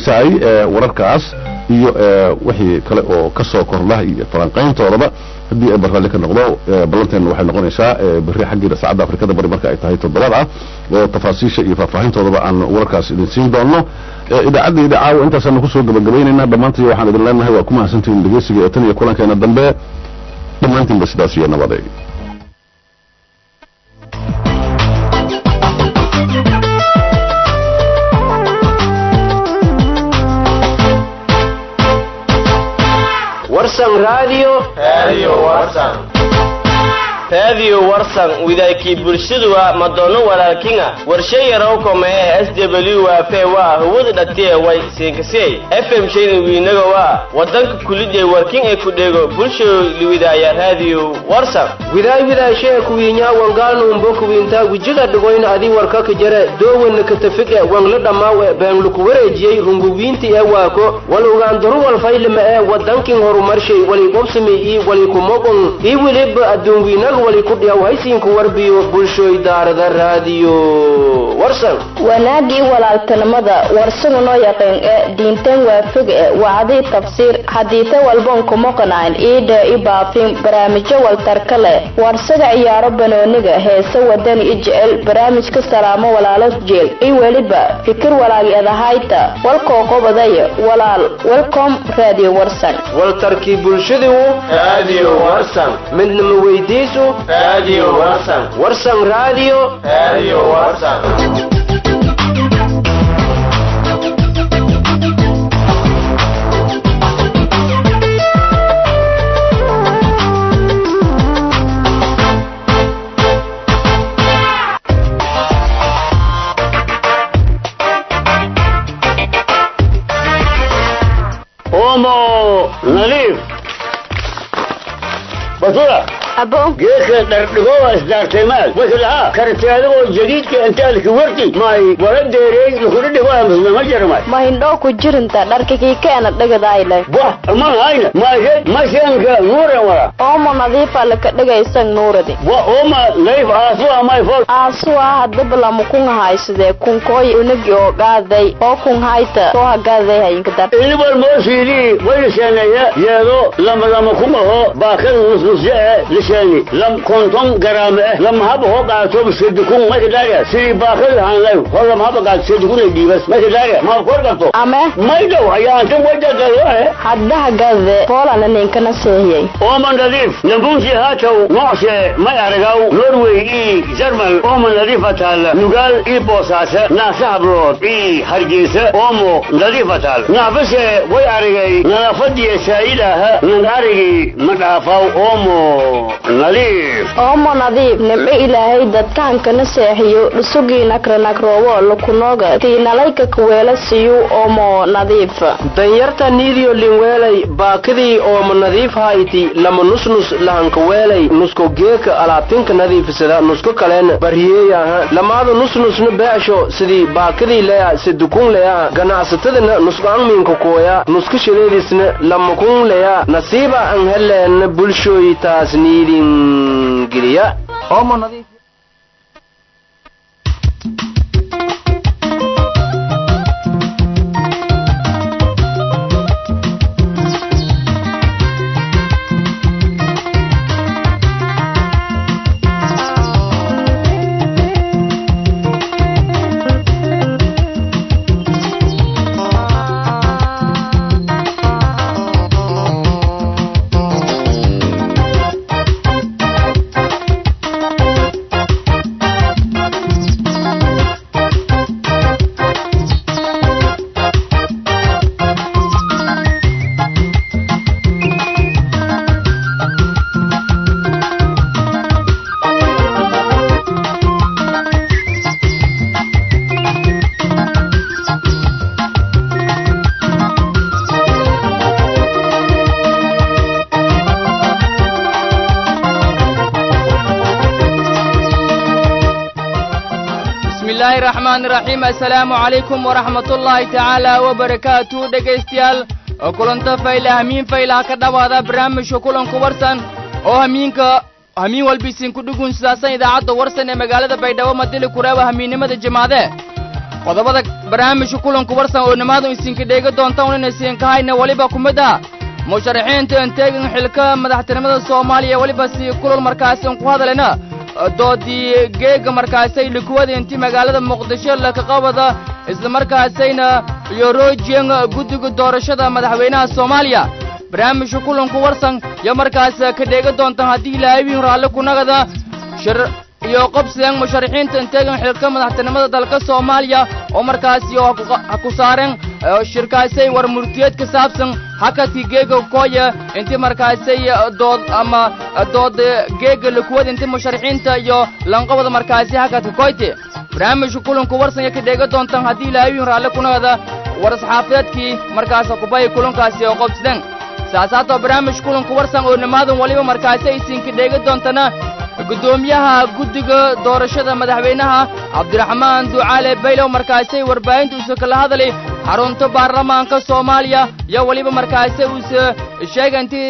dhegaystaay wararkaas iyo wixii kale oo ka soo kordha iyo falanqayntoodaba haddii ay barraalli ka noqdo ballanteena waxay noqonaysaa berri xaggiida saacadda afrikada bari marka ay tahay toddobada oo tafaasiisha iyo faahfaahintoodaba aan wararkaas idin siin doono idaacadda caawa intaasaanu kusoo gabagabaynaynaa dhammaantii waxaan idin leenahay waa ku mahadsantihiin dhegeysiga ee tan iyo kulankeena dambe dhammaantiinba sidaas iyo nabade warsan radio radio warsan radio warsan widaykii bulshaduwa madono walaalkinga warshe yarow komee s w waafe waa hawada dhatiye way siinkasey fm shayna wiinaga waa wadanka kulidee warkin ee ku dhego bulsho liwidaaya radio warsan widaay widaashee kuwiinyaa wangaalnuumbo kuwiintaa wijiga dhigoyna adii warkaka jare doowanna katafige wangla dhammaawe beenluku wareejiyey runguwiinti ee waako walugaan daruwal faylima ee wadankin horumarshay wali qobsami ii wali kumoqon ii weliba adduunwiinaga wali ku dhiyaw haysiinku warbiyo bulshoy daarada raadiyo warsan wanaagii walaaltinimada warsaga noo yaqeen ee diintan waafig e wacdii tafsiir hadiite walban kumoqanayn iidha i baafin barnaamijyo waltarka leh warsaga ciyaaro banooniga heese wadani i jecel barnaamijka salaamo walaalo jeel i weliba fikir walaagi adahayta walkoo qobadaya walaal welcom radio warsan waltarkii bulshadu radio warsan midnama weydiisu radio warsan warsan radio radio warsan omo nadiif batula abo geedka dhardhigowa isdaartaymaad wasalaha karteadagoo jadiidka intaalki warti may wala deereey lukudhidhigoa muslima jarmay ma hindhoo ku jirinta dharkikii keena dhigadayle wah man hayna maysed mashanka nuuran wala oomo nadiifa laka dhigaysan nuuradi wa oma layf aasuwa may fol aasuwa hadaba lamu kun haysadee kunkooy unagi oo gaaday oo kun hayta soo hagaaday hayinka dar inibal moosiidii waylisheeneeye yeedo lama lama kumaho baakada nusnusye e lisheeni lam konton garaame eh lam haba ho qaato sedikun makidaaga sidii baakada hanlay ho lam haba qaato sedikun ay dhiibas makidaaga ma kor qabto ame maydow ayaantan wajagaloe haddaha gade poolana ninkana seehiyey ooman nadiif nambunsi haatow noocse may aragaw norway ii jarmal ooman nadiifa taal nugaal ii boosaase naase hablood ii hargeysa oomo nadiifa taal naafase way aragay nadaafadiya saa'idaha nan arigi ma dhaafaw oomo nadiif oomo nadiif nimco ilaahay dadkaankana seexiyo dhusugii nakranagroowo lukunooga tiinalayka kaweela siyu oomo nadiif danyarta niidiyo linweelay baakidii ooma nadiif hayti lama nusnus lahankaweelay nusko geeka alaabtinka nadiifisada nusko kalen bariyeeyaha lamaada nusnusna beesho sidii baakidii leya sidukun leya ganacsatadana nusqaanmiinka kooya nuska shaleedisna lamakun leya nasiiba an heleen bulshooy taas niidin geliya bismillaahi raxmaani raxiim assalaamu calaykum waraxmatullaahi tacaala wabarakaatu dhegaystayaal oo kulanto fayla hamiin faylaha ka dhowaada barnaamijka kulanku warsan oo hamiinka hamiin walba isinku dhugun sidaasan idaacadda warsan ee magaalada baydhabo madili kureeba hamiinnimada jimaade qodobada barnaamijka kulanku warsan oo nimaadu isinka dheega doontaan inay siinkahayna weliba ku mid ah musharaxiinta inteegan xilka madaxtinimada soomaaliya weliba si kulul markaasi ku hadalena doodii geega markaasay likuwada intii magaalada muqdisho laka qabada islamarkaasayna yoroojiyan guddiga doorashada madaxweynaha soomaaliya barnaamijka kulanku warsan iyo markaas ka dheega doontaan haddii ilaahay wiin raalli kunagada shir iyo qobsigan musharaxiinta inteegan xilka madaxtinimada dalka soomaaliya oo markaasi oo ha ku saareen shirkaasay war murtiyeed ka saabsan hakadkii geega koya intii markaasay dood ama dood geega lakuwad intii musharaxiinta iyo lanqabada markaasi hakadka koyte barnaamijka kulanku warsan iyo ka dheega doontaan haddii ilaahay wiin raalli kunagada war saxaafadeedkii markaas kubay kulankaasi oo qobsideen saasaatoo barnaamij kulanku warsan oo nimaadan weliba markaasi aysiinka dheega doontana guddoomiyaha guddiga doorashada madaxweynaha cabdiraxmaan ducaale baylow markaasay warbaahinta uuse kala hadalay xarunta baarlamaanka soomaaliya iyo weliba markaasi uuse sheega intii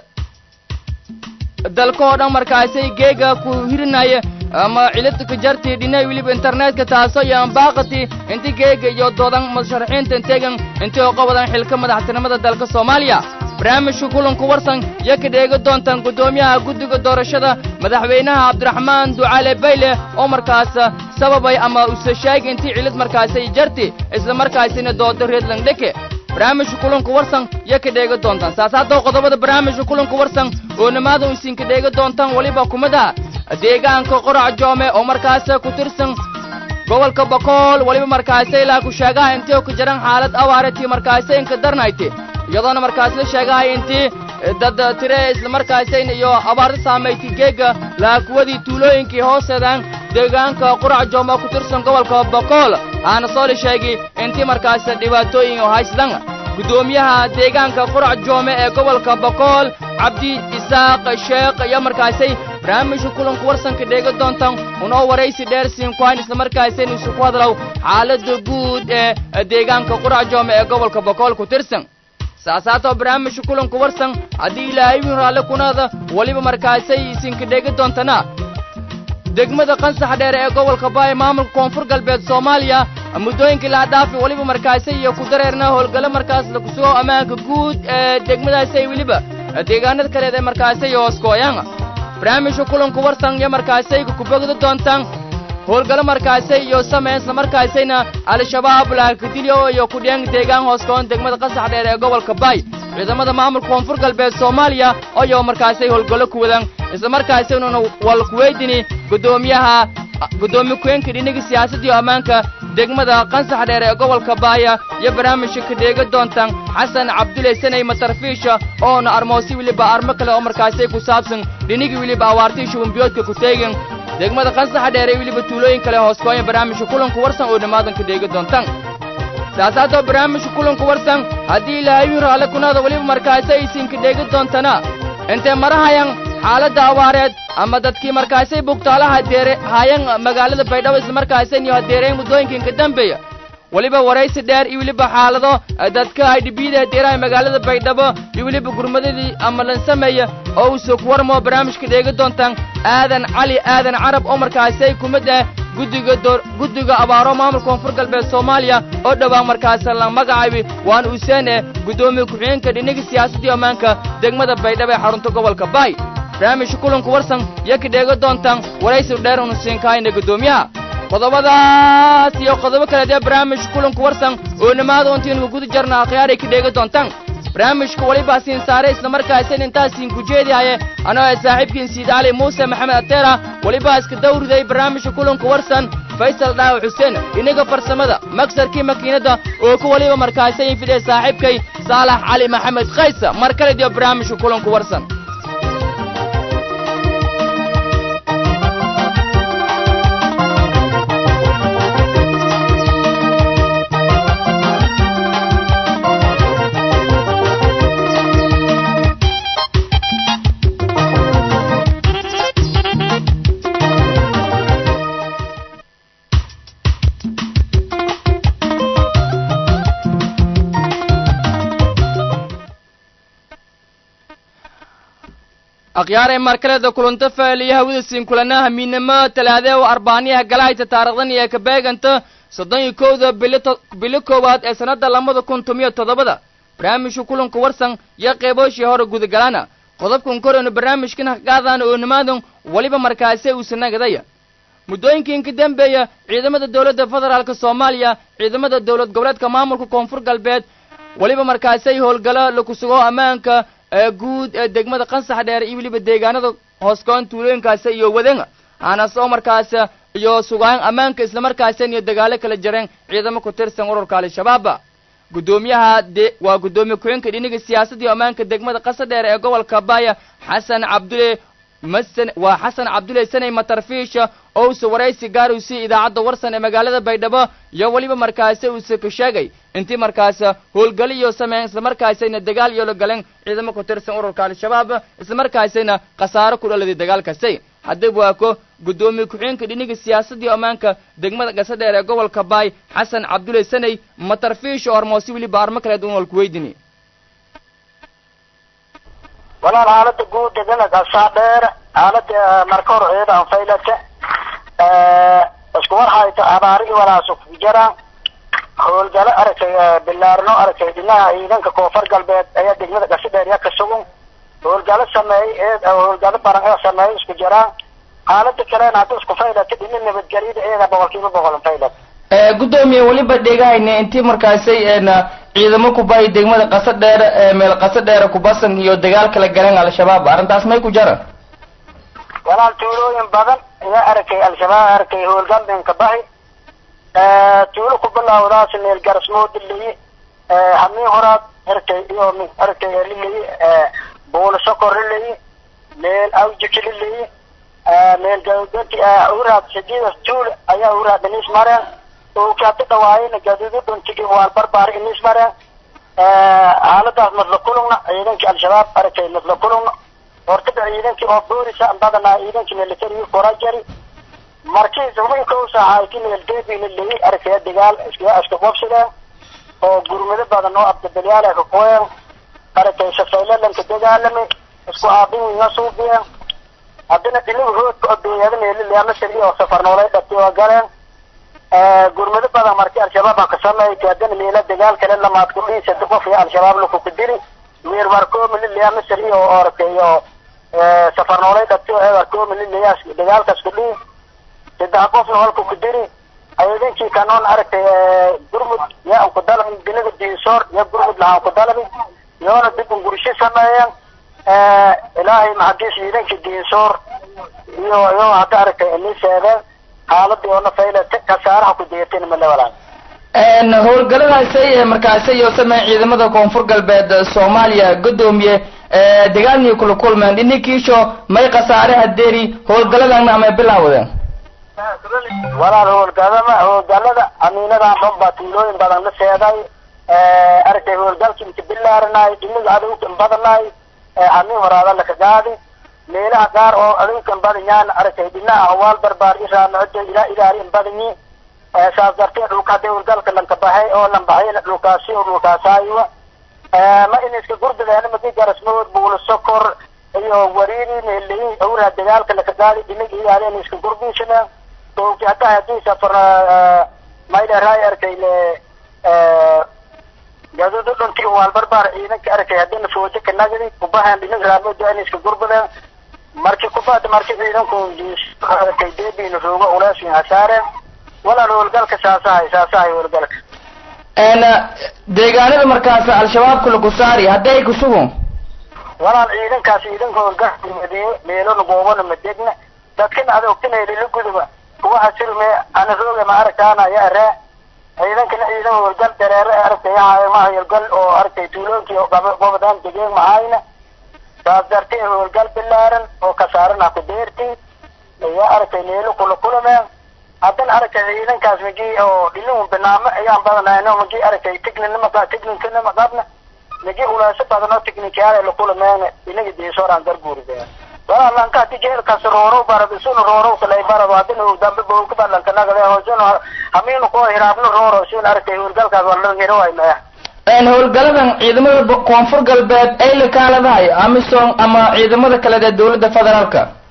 dalka oo dhan markaasay geega ku hirinaya ama cilada ka jartii dhinay weliba internetka taasoo iyo ambaaqati intii geega iyo doodan musharaxiinta inteegan intii oo qabadan xilka madaxtinimada dalka soomaaliya barnaamijka kulanku warsan iyo ka dheega doontaan guddoomiyaha guddiga doorashada madaxweynaha cabdiraxmaan ducaale bayle oo markaas sababay ama use sheegay intii cilid markaasay jarti isla markaasina dooda reedland dheke barnaamijka kulanku warsan iyo ka dheega doontaan saasaadoo qodobada barnaamijka kulanku warsan oo nimaada isinka dheega doontaan weliba kumid ah deegaanka qorac joome oo markaas ku tirsan gobolka bokool weliba markaasay ilaa ku sheegaha intii oo ku jiran xaalad awaaratii markaasay inka darnayti iyadoona markaas la sheegahay intii dad tire islamarkaasayn iyo abaarta saamaytay geega laakuwadii tuulooyinkii hooseedaan deegaanka qurac jooma ku tirsan gobolka bokool aana soo la sheegay intii markaas dhibaatooyin oo haysadan guddoomiyaha deegaanka qurac joome ee gobolka bokool cabdi isaaq sheekh iyo markaasay barnaamijka kulanku warsanka dheega doontaan unoo waraysi dheer siinkuhayn islamarkaasayn isu ku hadlow xaaladda guud ee deegaanka qurac joome ee gobolka bokool ku tirsan saasaatoo barnaamijka kulanku warsan haddii ilaahay wiin raalle kunada weliba markaasay isinka dheega doontana degmada qansax dheere ee gobolka baaya maamulka koonfur galbeed soomaaliya muddooyinkii laha dhaafi weliba markaasay iyo ku dareerna howlgallo markaas lagu sugo ammaanka guud ee degmadaasay weliba deegaanada kaleed ee markaasay hooskooyaan barnaamijka kulanku warsan iyo markaasay kubogda doontaan howlgallo markaasay iyo sameyn isla markaasayna al-shabaab laakadilyo iyo kudhiyaan deegaan hooskoon degmada qasax dheer ee gobolka baay ciidamada maamulka koonfur galbeed soomaaliya ayoo markaasay howlgallo ku wadaan isla markaasaynuna wal kuweydini guddoomiyaha guddoomiye ku-eenka dhiniga siyaasadda iyo ammaanka degmada qansax dheer ee gobolka baaya iyo barnaamijka ka dheega doontaan xasan cabdulle sanay matarfiisha oona armoosi weliba armo kale oo markaasay ku saabsan dhinigii weliba awaartii shubanbiyoodka ku teegin degmada qansaxa dheer ee weliba tuulooyin kale hooskooya barnaamijka kulanku warsan oo dhammaadan ka dheega doontaan saasaadoo barnaamijka kulanku warsan haddii ilaahay wiin raalle kunaada weliba markaasay isinka dheega doontana intay marahayan xaaladda abaareed ama dadkii markaasay bugtaalaha deere haayan magaalada baydhabo islamarkaasayn iyo hadeereen muddooyinkan dambeeya weliba waraysi dheer iyo weliba xaalado dadka aydhibiyada hadeeraha magaalada baydhabo iyo weliba gurmadadii ama lansameeya oo uusoo ku warmoo barnaamijka dheega doontaan aadan cali aadan carab oo markaasay ku mid ah guddiga door guddiga abaaro maamulka koonfur galbeed soomaaliya oo dhowaan markaas la magacaabi waan uuseen eh guddoomiye ku-xigeenka dhiniga siyaasadii ammaanka degmada baydhabo ee xarunta gobolka baay barnaamijka kulanku warsan iyo ka dheega doontaan waraysi dheer unu siinkahayna guddoomiyaha qodobadaas iyo qodobo kaleed ee barnaamijka kulanku warsan oo nimaada untiinu guda jarna akhyaaray ka dheega doontaan barnaamijka weliba siin saare islamarkaasan intaasiin ku jeedihaye anoo ee saaxiibkiin siid cali muuse maxamed ateera weliba iska dawriday barnaamijka kulanka warsan faysal dhaaw xuseen inaga farsamada magsarkii makiinadda oo ku weliba markaasayin fidee saaxiibkay saalax cali maxamed kaysa mar kale diyo barnaamijka kulanku warsan akhyaaree markaleda kulanta faaliyo hawada siin kulanaha miinamo talaadee oo arbaaniyaha galahayta taarikhdan iyo kabeeganta soddon iyo kowda bilo bilo koowaad ee sannadda labada kun tomiyo toddobada barnaamijka kulanka warsan iyo qeybooshii hore gudagalaana qodobkan koraynu barnaamijkan haqaadaan oo nimaadan weliba markaasi uusa nagadaya muddooyinkii ka dambeeya ciidamada dowladda federaalka soomaaliya ciidamada dowlad goboleedka maamulka koonfur galbeed weliba markaasay howlgalo laku sugo ammaanka ee guud ee degmada qansax dheer iyo weliba deegaanada hooskoon tuulooyinkaasi iyo wadan hanas oo markaas iyo sugaan ammaanka islamarkaasan iyo dagaalo kala jareen ciidamo ku tirsan ururka al-shabaaba guddoomiyaha de waa guddoomiye ku-xeenka dhiniga siyaasadda iyo ammaanka degmada qasa dheer ee gobolka baaya xasan cabdulle masan waa xasan cabdulle sanay matarfiisha ousa waraysi gaar uu siiyey idaacadda warsan ee magaalada baydhabo iyo weliba markaasi uuse ka sheegay intii markaas howlgali iyo sameyn islamarkaasayna dagaal iyo la galeen ciidamo ku tirsan ururka al-shabaab islamarkaasayna khasaaro ku dhaladay dagaalkasi haddaba waa ko guddoomiye ku-xeenka dhiniga siyaasadda iyo ammaanka degmada qasa dheer ee gobolka baay xasan cabdulle sanay matarfiisha hormoosi weliba armo kaleed un walku weydini walaal xaalada guud degana gasaa dheer xaalada marka hor eeda anfaylata isku war hayto abaarigi walaasu jara howlgalo aragtay bilaarno aragtay dhinaha ciidanka koonfur galbeed ayaa degmada gasi dheer ya ka sugan howlgalo sameeyey eed howlgalo baran ee sameeyey isku jiraan xaalada kalena hadda isku faylata dhina nabadgelyada eeda boqolkiiba boqol faylat guddoomiye weliba dhegahayna intii markaasay ciidamo kubay degmada qasa dheer meel qasa dheer kubasan iyo dagaal kala galeen al-shabaab arrintaas may ku jaran walaal tuulooyin badan ayaa arkay al-shabaab arkay howlgaldinka bahi tuulo ku bilawdaas meel garasmoodiley hamiin horaad arkay iyo arkay liley buulo sokor liley meel awjiki liley meel gawdati uraad sidiidas tuul ayaa uraad inis mareen ookaati dhawaayena gaduudu dhuntigi waan barbaar inis mareen xaaladaas madla kulugna ciidankii al-shabaab arkay madla kulugna hortada ciidankii oo boorisa badanaa ciidankii military korajari markii hubinka u saaxayti meeldeebina leyi arkaya dagaal iska iska qabsadeen oo gurmado badan oo abdabelyaal ka kuween arkay safaylalanka dagaalamay isku aabin wiina suubiyeen haddana dhinaga hoodka odeeyada meelileyama sari oo safar noolay dhabtay oo galeen gurmado badan markii al-shabaab aan ka sameeyay haddana meela dagaal kale lamaad ku dhiisata qof iyo al-shabaab laku ku dili meer markoomi lileyama sari oo arkay oo safar noolay dhabtay oo markoomi lileyaas dagaalkaas ku dhiis saddex qofna holka ku diri ciidankii kanoon aragtay gurmud yaa ku dalabin dinaga diisoor ya gurmud lahaan ku dalabin yoona dib un gursho sameeyeen ilaahay maxadiis ciidankii diisoor iyo iyo hadda aragtay ini sheegeen xaaladii oona faylata kasaaraha ku deeteen male walaan howlgaladaasay markaasi iyo sameyn ciidamada koonfur galbeed soomaaliya guddoomiye dagaalnii kula kulmeen dhininkiisho may khasaare hadeeri howlgaladana amay bilaawdeen walaal howlgalama howlgalada amiinadan dhan baa tuulooyin badan la seeday aragtay howlgalkii inka bilaaranay dhiniga adowkan badanay amiin horaada laka gaadi meelaha qaar oo adowkan badanyaan aragtay dhinaha hawaal barbaar iraanocodo ilaa ilaalin badanyi saas darteed dhulka hadii howlgalka lanka baxay oo lan baxayna dhulkaasi oo dhulkaasaayiwa ma in iska gurdadeena magi garasmood buulo sokor iyo wariiri meeleyi awraa dagaalka laka gaadi dhiniga ilaalin iska gurdiisana dowki hadda hadii safar mayleray arkay le gaduudu dhunti waal barbaar ciidanka arkay hadina fooje ka nagdi kubahan dhinig raamooda in iska gurbadeen marki kubada marki ciidanku arkay deebiina roogo ulaasin hasaareen walaal howlgalka saasahay saasahay howlgalka deegaanada markaas al-shabaabka lagu saari hadday ku sugun walaal ciidankaas ciidanka howlgalka madiye meelona goobona madegna dadkina adogtinayla la guduba kuwa asirme ana rooga ma aragtaana ya aree ciidankana ciidan howlgal dareere aragtay yahay ma howlgal oo aragtay tuuloonkii gobodaan degeen mahayna saas dartee howlgal bilaaran oo kasaarana ku deerti ayaa aragtay meelo kula kulameen haddana aragtay ciidankaas magii oo dhilin banaamo ayaan badanayno magii aragtay tigninima tigninkanima qabna magii ulaaso badan oo tigninkayaal la kulameen inaga diisooraan garguurideen walaalanka hadi jeelkaas roorow barad isuna roorow kalay barad hadina dambe bowka balanka nagade hoosuna hamiinu koo hiraabno rooro sin aragtay howlgalkaas walan hiro way maya howlgaladan ciidamada koonfur galbeed ay la kaaladahay amisom ama ciidamada kale ee dowladda federaalka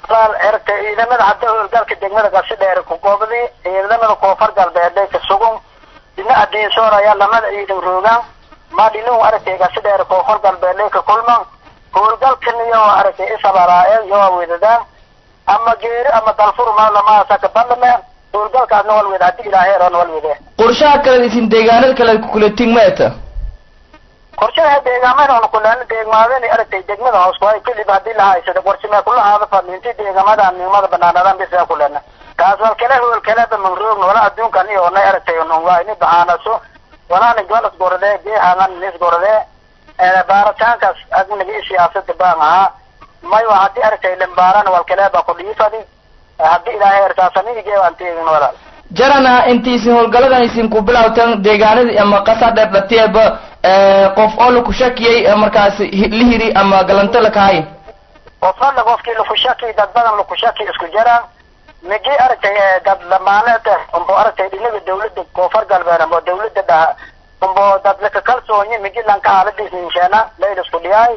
walaal ertay ciidamada hadda howlgalka degmada qasi dheer ku goobadii ciidamada koonfur galbeed ka sugun dina adiinsoor ayaa lamada ciidan roogaan ma dhinu aragtay qasi dheer koonfur galbeed ka kulman howlgalkan iyo aragtay isabaraael iyo weedadaan ama geeri ama dalfur ma lama saka balme howlgalkaasna wal weed hadii ilaahay ron wal weede qorshaha kale isin deegaanada kale kula tigmeeta qorshaha deegaamada on kulaan deegmaadani aragtay degmada hoos waay kadib hadii la haysado qorshe kula haada fadhiinti deegamada nimada banaanadan bisa kulana kaas wal kale hool kale ba mangroog wala adduunkan iyo nay aragtay on waa ini bahaanaso wala ni golas gorade geehanan nis gorade ee baaritaankaas agniga siyaasada baan ahaa may waa hadii aragtay lambaarana wal kale ba kudhiifadi hadii ilaahay ertaasaniga geebaan teegin walaal jarana intiisin howlgaladan isin ku bilawtan deegaanadii ama qasa dheer dhateeba qof oo laku shakiyey markaas lihiri ama galanto lakahay qofana qofkii lakushaki dad badan lakushaki isku jiraan migi aragtay dad lamaaneed umbo aragtay dhinaga dawladda koonfur galbeed ambo dawladda dhaha umbo dad laka kalsoonyi migi lanka haaladiisa inshaana layl isku dhiyaay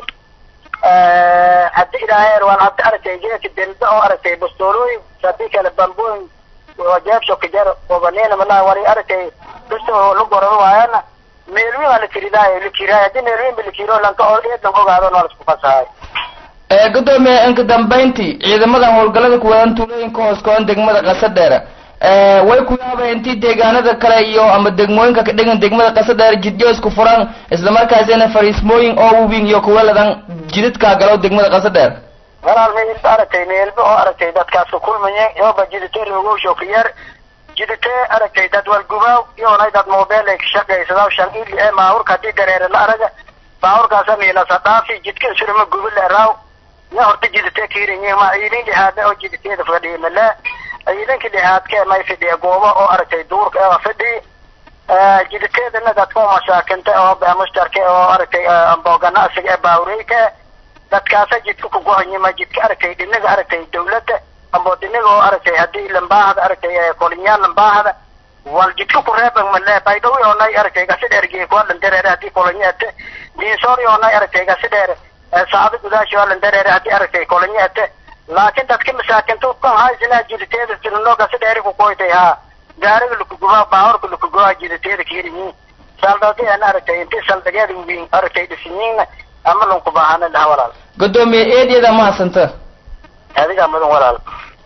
hadii ilaahay waan hadda aragtay geedka denda oo aragtay bastoolooyin hadii kale bambooyin jeebsho kajar obanena malaha wari aragtay bisto la goran waayana meelwiin waa la kiridaayo la kiraay hadii meelwiin ba la kiro lanka oo eedan ogaado noo lasku fasahay gudoomiye inka dambayntii ciidamadan howlgalada kuwadan tuulooyinka hoos koon degmada qasa dheere way ku yaabeen intii deegaanada kale iyo ama degmooyinka ka dhigan degmada qasa dheere jidyo isku furan islamarkaasina fariismooyin oo wubin iyo kuwaladan jidadkaa galo degmada qasa dheer walaal meelba aragtay meelba oo aragtay dadkaas ku kulmaya yooba jidite roogowsho ka yar jidite aragtay dad walgubaaw iyoonay dad mobile ay ka shaqaysadaw shan ili ee baawurka hadii dareere la araga baawurkaasa miilasa dhaafi jidka surma gubi leeraaw ya horta jidite kiirinyi ma ciidan dhihaadna oo jiditeeda fadhiya male ciidanka dhihaadka may fadhiya goobo oo aragtay duurka ee fadhi jiditeedana dadka mashaakinte oo mushtarka oo aragtay ambo ganacsiga ee baawreyka dadkaasa jidka ku gohanyima jidka aragtay dhinaga aragtay dawladda ambo dhinaga oo aragtay hadii lambaahada aragtay kolinyaan lambaahada wal jidka ku reeban male baydhawi oonay aragtay gasi dheer geekualan dareere hadii kolonyaate diinsoori oonay aragtay gasi dheer saacado gudaashi alan dareere hadii aragtay kolonyaate laakiin dadka masaakinta kan haysina jiditeeda tirino gasi dheeri ku koytay haa gaariga lakugubaa baawarka lakugubaa jiditeeda kiiriyiin saldhadi aan aragtay intii saldhageeda wiin aragtay dhisinyiin ama lanku baahana dhaha walaal gudoomiye eedyada mahadsanta adigaa mudan walaal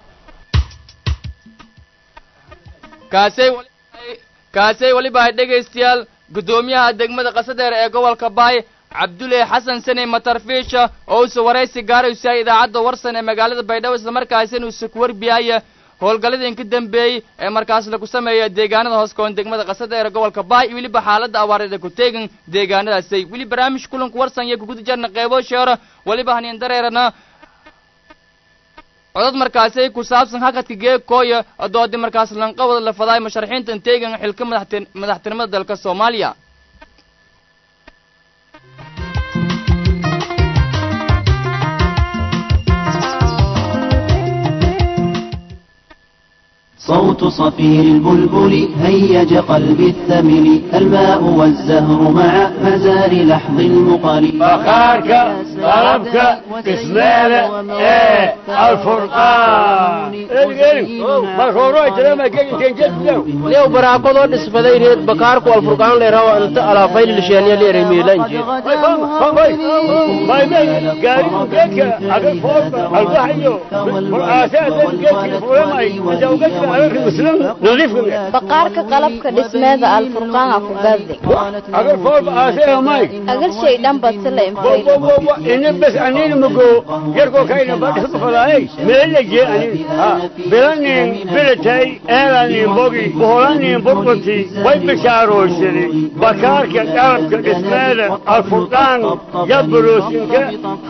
kaasay wali kaasay weliba hay dhegaystayaal guddoomiyaha degmada qasadheer ee gobolka baay cabdulle xasan sane matarfiisha oo uuse waraysi gaaraysa idaacadda warsan ee magaalada baydhabo islamarkaasina uuse ku warbiyaya howlgalladii ka dambeeyey ee markaas lagu sameeya deegaanada hoos koon degmada qasadheer ee gobolka baay iyo weliba xaaladda abaareeda ku teegan deegaanadaasay weli barnaamij kulanka warsan iyo kuguda jarna qeybo sheero weliba haniin dareerana codad markaasay ku saabsan hakadka geegkooya doodi markaas lanqawada la fadaay musharaxiintan teegan xilka madaxtin madaxtinimada dalka soomaaliya صوت صفير البلبل هيج قلبي الثمل الماء والزهر مع مزار لحظ المقل فخارك طلبك اسماله ايه الفرقان lew baraaqadoo dhisbadayneed bakaarku alfurqaan leerawa inta alaafaylilisheeniya leeremiilanji baqaarka qalabka dhismeeda alfurqaana ku gaadi agar shay dhan basila bes anina mago yarkoo kayna badhisa fadaay meelaje anin bilanin bilatay eelanin bogi boholanin burqati way bishaaroysani bakaarka qalabka dhismeeda alfurqaan yaburoosinka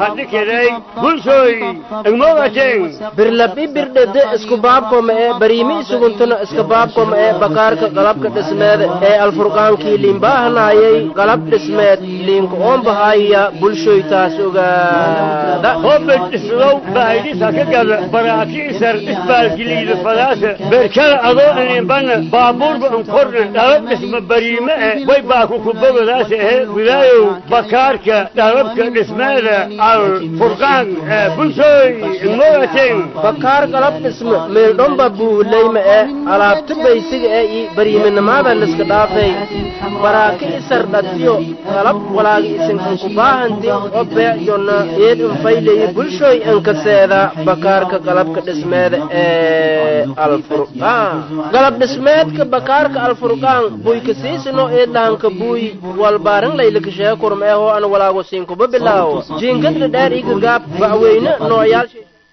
hadhikiday bulshooy igmoogateen birlabi birdhede isku baabkoma ee bariimi barimi isuguntana iska baabkom ee bakaarka qalabka dhismeed ee alfurqaankii liinbaahanayay qalab dhismeed liinka oonbahaya bulshoytaas ogaada hobed islow bahaydisa ka gada baraakiisar isbaalgiliida fadaasa berkada adoo inimbana baabuurba unkorna dhalab dhisma bariime e way baaku kubogadaasa ehe gudaayow bakaarka dhalabka dhismeeda al furqaan ee bulshooy mogaten bakaar qalab dhisme meeldhomba buuhulayma ee alaabta baysiga ee i bariiminimada liska dhaafay baraaki isar dhatiyo qalab walaagi isinkanku baahanti oo beecyonna eed infaylayi bulshoy inkaseeda bakaarka qalabka dhismeeda ee alfurqaan qalab dhismeedka bakaarka alfurqaan buykasiisino eedlahanka buuy walbaarin laylakashee kurma ee hoo an walaago siinkuba bilaawo jiinkadla dheer igagaab ba'weyne nooyaal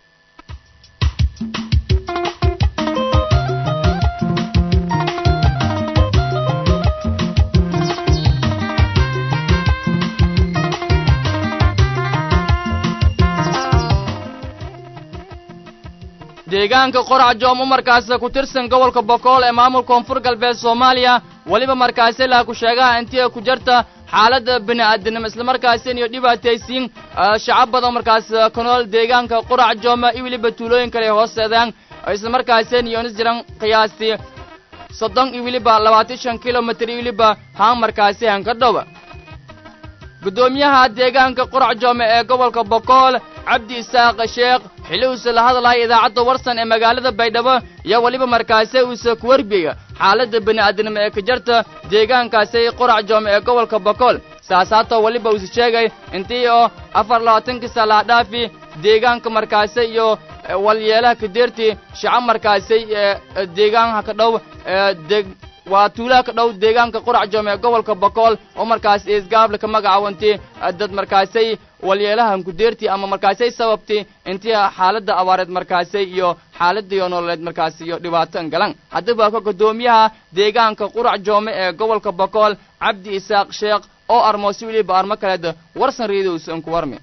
deegaanka qorac joom markaasi ku tirsan gobolka bokool ee maamulka koonfur galbeed soomaaliya weliba markaasi laa ku sheegaha intii ay ku jirta xaaladda bini'aadanimo islamarkaasin iyo dhibaataysiin shacab badan markaas ku nool deegaanka qorac jooma iyo weliba tuulooyin kale ay hooseedaan islamarkaasin iyo nis jiran qiyaastii soddon iyo weliba labaatan shan kilomitir iyo weliba haan markaasi hanka dhowa guddoomiyaha deegaanka qorac joome ee gobolka bokool cabdi isaaq sheekh xilli uuse la hadlaya idaacadda warsan ee magaalada baydhabo iyo weliba markaasi uuse ku warbiga xaaladda bini'aadanimo ee ka jarta deegaankaasi qorac joome ee gobolka bokool saasaatoo weliba uuse sheegay intii oo afar labaatankii salaa dhaafi deegaanka markaasi iyo walyeelaha kadeertii shacab markaasi ee deegaanha ka dhow ee deg waa tuulaha ka dhow deegaanka qurac joome ee gobolka bokool oo markaas isgaable ka magacaawanti dad markaasay walyeelahan kudeertii ama markaasay sababti intii xaaladda abaareed markaasay iyo xaaladiyo nololeed markaasi iyo dhibaato galan haddaba ka guddoomiyaha deegaanka qurac joome ee gobolka bokool cabdi isaaq sheekh oo armoosi weliba armo kaleed warsan reedowsan ku warmi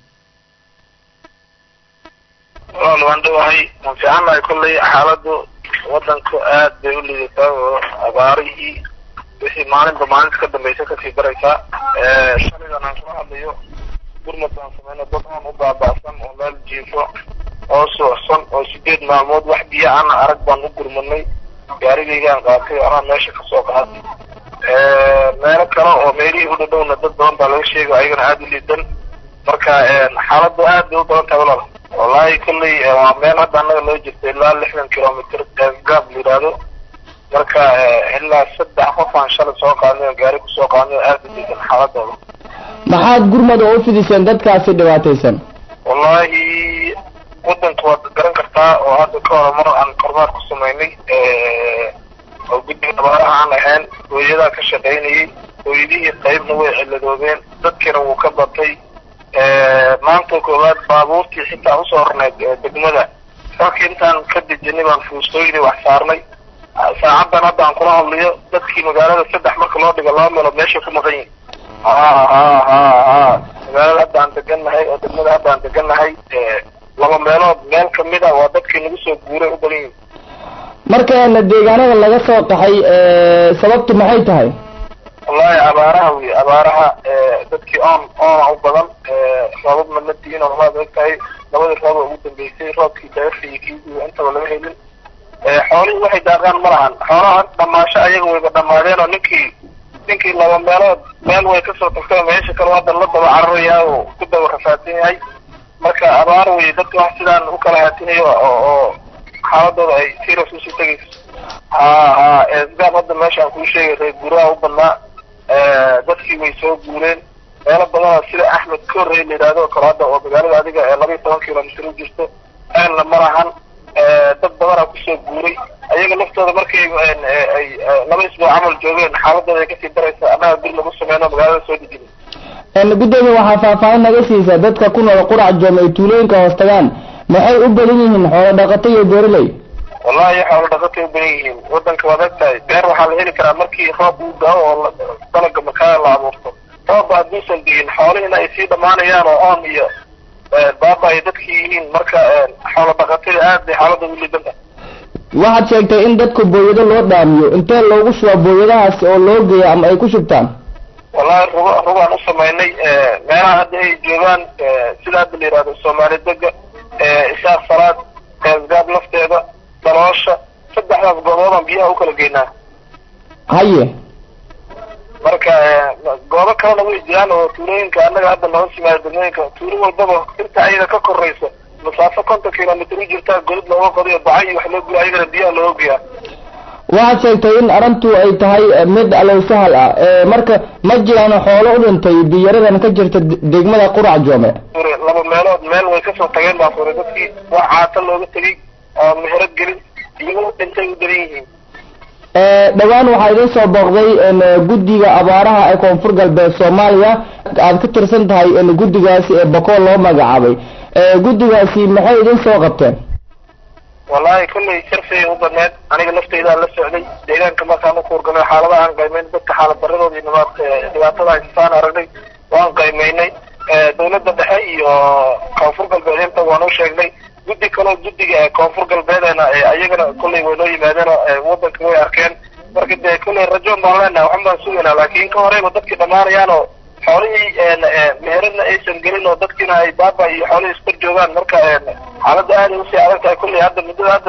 walaal waan dhawahay waan fiicannahay kolley xaaladdu waddanku aad bay u liidataa oo abaarihii wixii maalinba maalinta ka dambaysa kasii daraysaa shalidan aan kula hadlayo gurmad baan sameyno dad aan u baaba'san oo meel jiifo oo suuxsan oo sideed maalmood wax biyo ana arag baan u gurmadnay gaarigaygaan qaatay anaa meesha kasoo qaatay meelo kale oo meelihii u dhadhowna dad badan baa laga sheegay ayagana aada u liidan marka xaaladdu aad bay u badan tahay walaal wallahi kolley waa meel hadda annaga loo jirta ilaa lixdan kilomitr gaab la yidhaahdo marka ilaa saddex qof aan shalay soo qaadnay oo gaari kusoo qaadnay oo aada u liidan xaaladooda maxaad gurmad oo u fidiseen dadkaasi dhibaataysan wallahi waddanka waad garan kartaa oo hadda ka hore mar aan kormaar ku samaynay oo guddiga abaaraha aan ahayn hooyadaa ka shaqaynayay hooyadihii qaybna way ciladoobeen dadkiina wuu ka batay maanta koowaad baabuurtii xitaa usoo horneyd degmada halkii intaan ka dejinay baan fuustooyinii wax saarnay saacaddan hadda aan kula hadlayo dadkii magaalada saddex marka loo dhigo laba meelood meeshay ku maqan yihin ha ha ha ha magaalada hadda aan degannahay oo degmada hadda aan degannahay laba meelood meel kamid a waa dadkii nagu soo guuray u badan yihin markaana deegaanada laga soo qaxay sababtu maxay tahay wallahi abaaraha wey abaaraha dadkii oon oona u badan roobabna ma diin oo waad og tahay labadii roob oo ugu dambeysay roobkii daafay iyo kii intaba lama helin xoolihii waxay daaqaan ma lahan xoolaha dhamaasho ayaga wayba dhamaadeen oo ninkii ninkii laba meelood meel way kasoo tagtay meesha kale hadda la daba cararayaa oo ku daba rafaadsan yahay marka abaar wey dadka wax sidaan u kala haatinayo oo oo xaaladooda ay serious usii tegayso ha ha esgaab hadda meesha aan kuu sheegay reer guuraha u badnaa dadkii way soo guureen meelo badanoo sida axmed korrey la yidhahdo oo kale hadda oo magaalada adiga ee laba iyo toban kilomitr u jirto aanna ma lahan dad badanaa kusoo guuray ayaga laftooda markay ay laba isbuuc camal joogeen xaaladooda ay kasii daraysa annaga guri lagu sameyno magaalada soo dejinay gudoomiye waxaa faahfaahin naga siisaa dadka ku nool qurac joom ay tuulooyinka hoos tagaan maxay u badan yihiin xoolo dhaqato iyo beeraley wallahi xoolo dhaqatay u badan yihiin waddanka waad ogtahay beer waxaa la heli karaa markii roob uu dao oo dalaga makaa la abuurto roobba hadduusan digin xoolihina ay sii dhamaanayaan oo oon iyo baaba ay dadkii yihiin marka xoolo dhaqatada aad bay xaaladda u lidan tahay waxaad sheegtay in dadka booyado loo dhaamiyo intee loogu shubaa booyadahaasi oo loo geeya ama ay ku shubtaan wallahi rugo rugaan u samaynay meelaha hadda ay joogaan sida hadda la yidhahdo soomaali dega isaaq salaad gaasgaab lafteeda daloosha saddexdaas gooboodaan biyaha u kala geynaa haye marka goobo kalena way jiraan oo tuulooyinka annaga hadda noo simaaya degmooyinka tuulo walbaba inta ayada ka koraysa masaafo konton kilomitr u jirtaa godid looga qodiyo baca iyo wax loo guya ayagana biyaha looga geeyaa waxaad sheegtay in arrintu ay tahay mid alow sahal ah marka ma jiraan xoolo u dhintay biyaradan ka jirta degmada qurac joome laba meelood meel way kasoo tageen baa fure dadkii wax caata looga tegey oo meherad gelin iyagoo dhintay u daran yihiin dhowaan waxaa idin soo booqday guddiga abaaraha ee koonfur galbeed soomaaliya aad ka tirsan tahay guddigaasi ee bakool loo magacaabay guddigaasi maxay idin soo qabteen wallahi kollay sharfigay u badneed aniga lafteydaa la socday deegaanka markaan ukuurgalay xaaladaha aan qaymayn dadka xaalad daradooda iyo nimaad dhibaatada haystaan aragnay waan qaymaynay dawladda dhexe iyo koonfur galbeed inta waan u sheegnay guddi kaloo guddiga koonfur galbeedena ayagana kollay way noo yimaadeen wadanka way arkeen marka dee kollay rajoon baan leenahay waxan baan sugaynaa laakiin ka horeyba dadkii dhamaanayaan oo xoolihii meheradna aysan gelin oo dadkiina ay baaba iyo xoolihii iskor joogaan marka xaaladda aaday usii adag tahay kollay hadda muddada hadda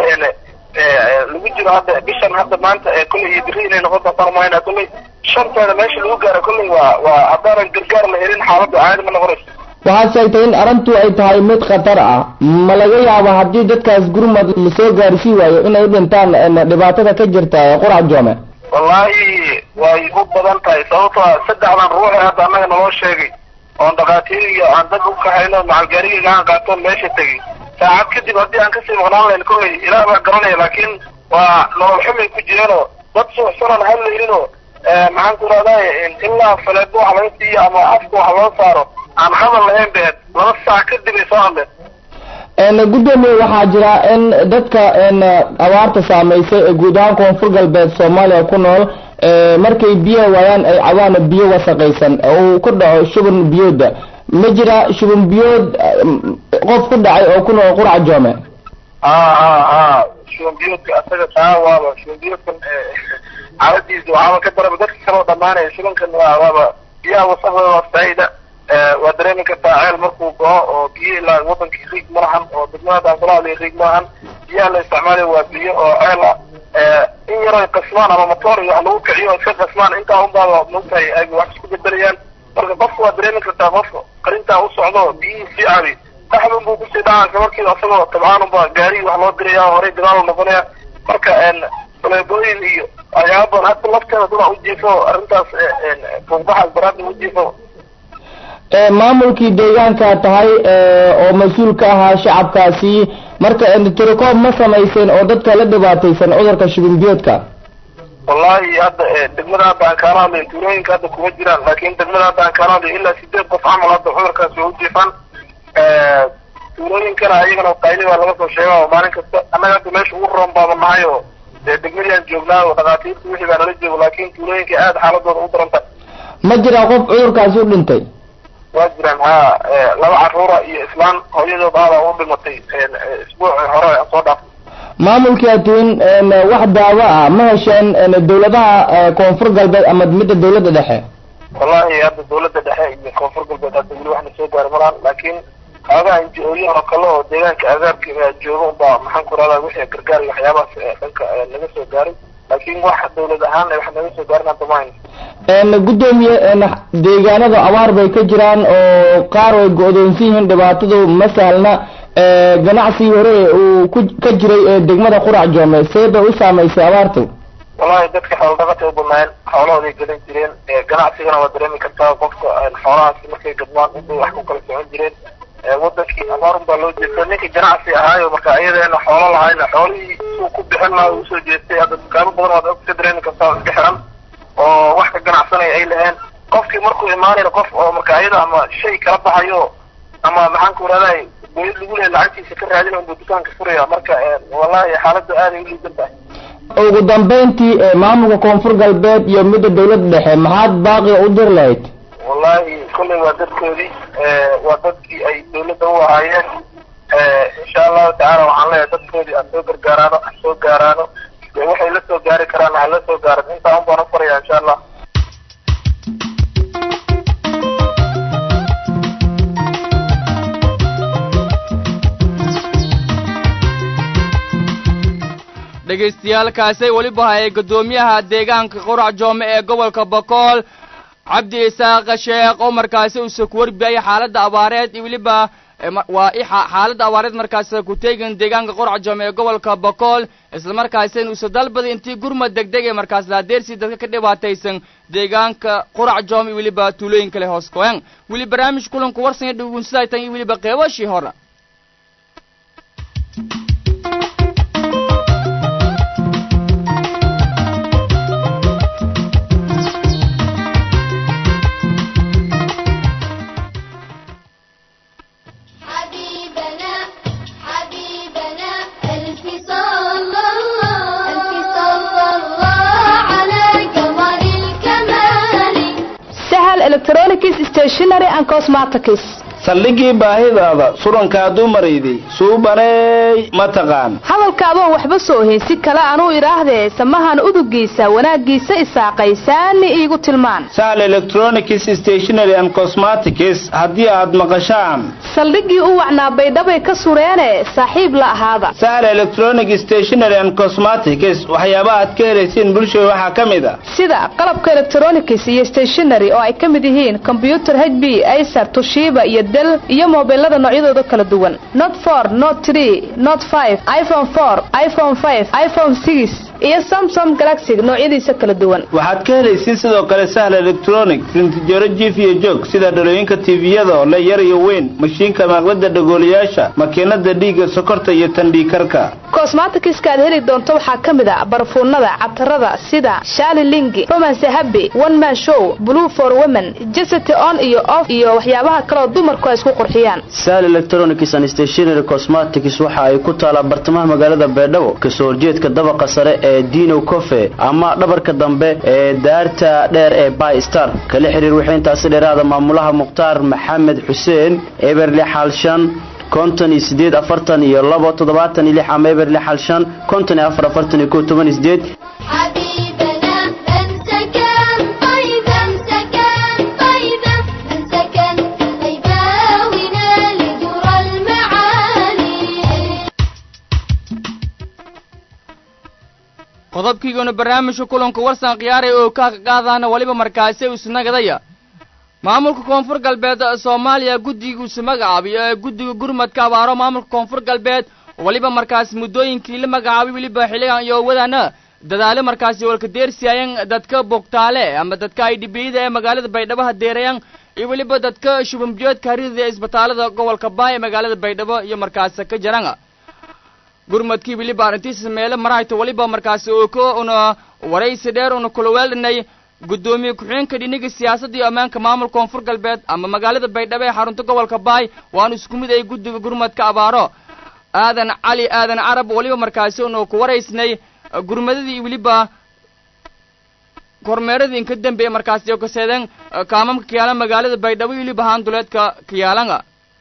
lagu jiro hadda bishan hadda maanta kollay iyo biri inay noqon doontaan umahaynaa kollay shanteeda meesha lagu gaaro kollay waa waa haddaanan gargaar la helin xaaladda caadi ma noqonayso waxaad sheegtay in arrintu ay tahay mid khatar ah ma laga yaabo haddii dadkaas gurmad lasoo gaarsii waayo inay u dhintaan dhibaatada ka jirta qurac joome wallahi way u badan tahay sababto a saddexdan ruuxi hadda annaga naloo sheegay oon dhakhaatiir iyo aan dad u kaxayno macalgaariga aan qaatoon meesha tegay saacad kadib haddii aan kasii maqnaan lahayn kollay ilaah baa garanaya laakiin waa nolol xumay ku jireenoo dad suuxsanan hadlayninoo maxaan ku rahdaay ilaa faleebo wax laga siiyo ama afka wax loo saaro aan hadal lahayn beed laba saac kadib ay soo hadleen gudoomiye waxaa jira in dadka abaarta saameysay ee guud ahaan koonfur galbeed soomaaliya ku nool markay biyaha waayaan ay cabaana biyo wasaqaysan uu ku dhaco shuban biyooda ma jira shuban biyood qof ku dhacay oo ku nool qurac joome a a a shuban biyoodka asaga taa waaba shuban biyoodkan xaaladiisa waxaaba ka daraba dadka kaloo dhamaanaya shubankan waa waaba biyaha wasaqdooda waa saida waa dareemi kartaa ceel markuu go'o oo biyo ilaa wadankii riig ma lahan oo degmada daanqulaali riig ma lahan biyaha la isticmaalayo waa biyo oo ceel ah in yaroy qasmaan ama matoor iyo wax lagu kiciyo iska qasmaan intaa unbaaba mogtahay ay wax isku bedelayaan marka qofka waa dareemi kartaa qofka qarintaa u socdo biyihii sii cabi dhaxdun buu kusii dhacaa markiiba asagoo tabcaan unba gaari wax loo diraya horey dagaal noqonaya marka faleebooyin iyo waxyaaba badan hadda lafteeda dada ujiifo arrintaas fuuqbaxaas daraadda ujiifo maamulkii deegaanka tahay oo mas-uul ka ahaa shacabkaasi marka tirikoob ma samayseen oo dadka la dhibaataysan cudurka shibinbiyoodka wallahi hadda degmada hadda aan kaala hadlayo tuulooyinka hadda kuma jiraan laakin degmada hadda aan kaala hadlayo ilaa sideed qof camal hadda cudurkaas way ujiifaan tuulooyinkana ayagana qayli baa laga soo sheega oo maalin kasta annaga hadda meesha ugu roon baaba nahay oo degmadii aan joognaa oo dhakhaatiirta wixii baa nala joogo laakin tuulooyinka aada xaaladooda u daran tahay ma jiraa qof cudurkaasi u dhintay waa jiraan ha laba caruura iyo islaan hooyadood aada u dhimatay isbuuci hore aan soo dhaafay maamulkii atuin wax daawo ah ma hesheen dawladaha koonfur galbeed ama midda dawladda dhexe wallahi hadda dawladda dhexe iyo koonfur galbeed hadda weli waxna soo gaari maraan laakiin xoogaha inji-ooyin oo kale oo deegaanka agaarka jooga unbaa maxaan ku rahdaa wixii gargaar iyo waxyaabahaas dhanka naga soo gaaray laakiin wax dawlad ahaan wax naga soo gaarin hadda mahayno gudoomiye deegaanada abaar bay ka jiraan oo qaar way go-doonsan yihiin dhibaatadu ma sahlna ganacsigii hore uu ku ka jiray ee degmada qurac joome see bay u saamaysay abaartu wallahi dadka xoolo dhaqatay u badnaayeen xoolahooday gadan jireen ganacsigana waa dareemi kartaa qofka xoolahaasi markay gadmaan inbay wax ku kala socon jireen wadankii abaarun baa loo jeesta ninkii ganacsi ahaayo marka ayadeena xoolo lahayna xoolihii uu ku bixin lahaa uu usoo jeestay hadda dukaamo badan waad og ka dareemi kartaa iska xiran oo wax ka ganacsanaya ay laheen qofkii markuu imaanayna qof oo marka ayada ama shay kala baxayo ama maxaan ku rahday boyad lagu leeya lacagtiisa ka raadina unbuu dukaanka furaya marka wallahi xaaladda aaday u liidan tahay ugu dambeyntii maamulka koonfur galbeed iyo midda dawladda dhexe maxaad baaqiga u dir lahayd wallahi kolley waa dadkoodii waa dadkii ay dawladda u ahaayeen insha insha allahu tacaala waxaan leeyahay dadkoodii aan soo gargaaraano aan soo gaaraano dee waxay la soo gaari karaan ha la soo gaaran intaa un baan u farayaa insha allah dhegaystayaaalkaasay weliba hayay guddoomiyaha deegaanka qurac joome ee gobolka bokool cabdi isaaq sheekh oo markaasi uuse ku warbiyay xaaladda abaareed iyo weliba waa xaaladda abaareed markaas ku teegin deegaanka qurac joome ee gobolka bokool islamarkaasina uuse dalbada intii gurmad degdeg ee markaas laadeersi dadka ka dhibaataysan deegaanka qurac joome iyo weliba tuulooyin kale hoos koyan weli barnaamij kulanku warsanya dhugunsidaytan iyo weliba qeybashii hore حبيبنا حبيبنا ألف صلى الله ألف صلى الله على قمر الكمال sahal electronics stationery and cosmetics saldhigii baahidaada surankaa dumarayday suubaneey ma taqaan hadalka adoon waxba soo ohin si kale anuu idhaahdee samahan udugiisa wanaaggiisa isaaqaysaani iigu tilmaan sahal electronics stationery and cosmetics haddii aad maqashaan saldhiggii u wacnaa baydhabay ka sureene saaxiib la ahaada sahal electronic stationery and cosmetics waxyaabaha aad ka helaysiin bulshada waxaa ka mid a sida qalabka electronics iyo stationery oo ay ka mid yihiin combyuter h b acer tushiba iyo del iyo mobilada noocyadooda kala duwan not for not tree not five iphone four iphone five iphone six iyo samsung galaxy noocyadiisa kala duwan waxaad ka helaysiin sidoo kale sahal electronic rintijaro jiif iyo joog sida dhalooyinka tviyada oo le yar iyo weyn mashiinka maaqlada dhagoolayaasha makiinada dhiigga sokorta iyo tandhiikarka cosmeticska aad heli doonto waxaa ka mid a barfuunada catarada sida shali lingi romance happy one man show blue for women jesity on iyo off iyo waxyaabaha kaleo dumarku ay isku qurxiyaan sal electronics and stationary cosmetics waxa ay ku taalaa bartamaha magaalada baydhabo kasoo horjeedka dabaqa sare ee dino cofe ama dhabarka dambe ee daarta dheer ee by star kala xiriir wixii intaasi dheeraada maamulaha mukhtaar maxamed xuseen eberle xaalshan konton iyo sideed afartan iyo labo toddobaatan iyo lix ama eberle xaalshan konton iyo afar afartan iyo kow toban iyo sideed حبيبنا أمسكن طيبا أمسكن طيبا أمسكن طيبا ونال در المعالي qodobkiiguna barnaamijka kulanka warsan khiyaaray oo ka qaadaana weliba markaasi isnagadaya maamulka koonfur galbeed soomaaliya guddigiisu magacaabiyo ee guddiga gurmadka abaaro maamulka koonfur galbeed weliba markaas muddooyinkii la magacaabay weliba xilligan iyo wadaana dadaalo markaasi walkadeersiayan dadka bogtaale ama dadka ay dhibiyada ee magaalada baydhabo hadeerayan iyo weliba dadka shubamjoodka haridada ee isbitaalada gobolka baay ee magaalada baydhabo iyo markaas ka jaran gurmadkii weliba arrintiisa meelo marayto weliba markaasi oo ka una waraysi dheer una kula weeldhanay guddoomiye ku-xigeenka dhiniga siyaasadda iyo ammaanka maamulka koonfur galbeed ama magaalada baydhabo ee xarunta gobolka baay waana isku mid ay guddiga gurmadka abaaro aadan cali aadan carab weliba markaasi una ku waraysnay gurmadadii weliba kormeeradii inka dambeeye markaasi oo kaseedeen kaamamka kiyaalan magaalada baydhabo iyo weliba haanduleedka kiyaalanga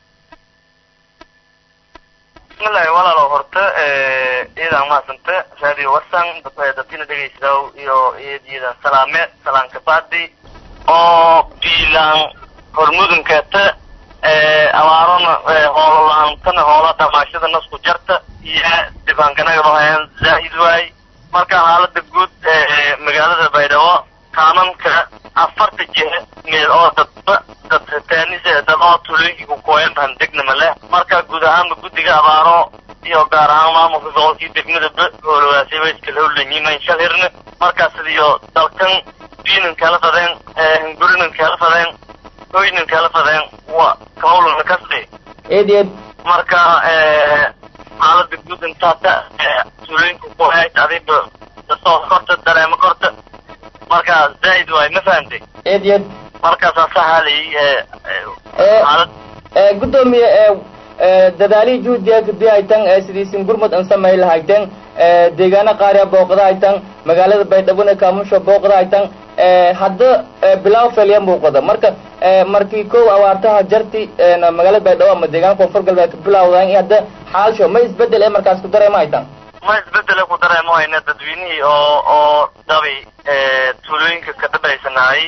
bismillahi walaalo horta iyadan mahadsante radio warsan dadina dhegaysadow iyo iyadiidan salaame salaanka baadi oo biilaan hormudunkeeta abaarona hoololaantana hoola dhamaashada nasku jarta iyo dibaanganagadahayan zaa'id waay marka xaalada guud magaalada baydhabo kaananka afarta jihe meel oo dadba dad taanis dad oo tulooyinka ku kooyan bahan degnama leh marka guud ahaanba guddiga abaaro iyo gaar ahaan maamulka gobolkii degmadaba hoologaasay way iskala howlanyihiin shalhirna markaas iyo dalkan diinan kala fadeen hungurinan kala fadeen hoynan kala fadeen wa kahowlana kasde eed eed marka xaalada guud intaata tulooyinka kooyayd adiba dasoo korta dareemo korta marka zaa'id waay ma fahantay eed eed markaasaa sahalay xaalad gudoomiye dadaalihii juhdiga kadib haytan sidiisin gurmud an samay lahaytan deegaano qaar ee booqda haytan magaalada baydhabona kaamusha booqda haytan hadda bilaw felya muuqada marka markii kow awaartaha jarti magaalada baydhabo ama deegaanka koonfur galbeed ka bilawdaan iyo hadda xaalsho ma isbedel ee markaas ku dareema haytaan ma isbedele ku dareemo hayna dadweynihii oo oo dhabi tuulooyinka ka dhabaysanaayay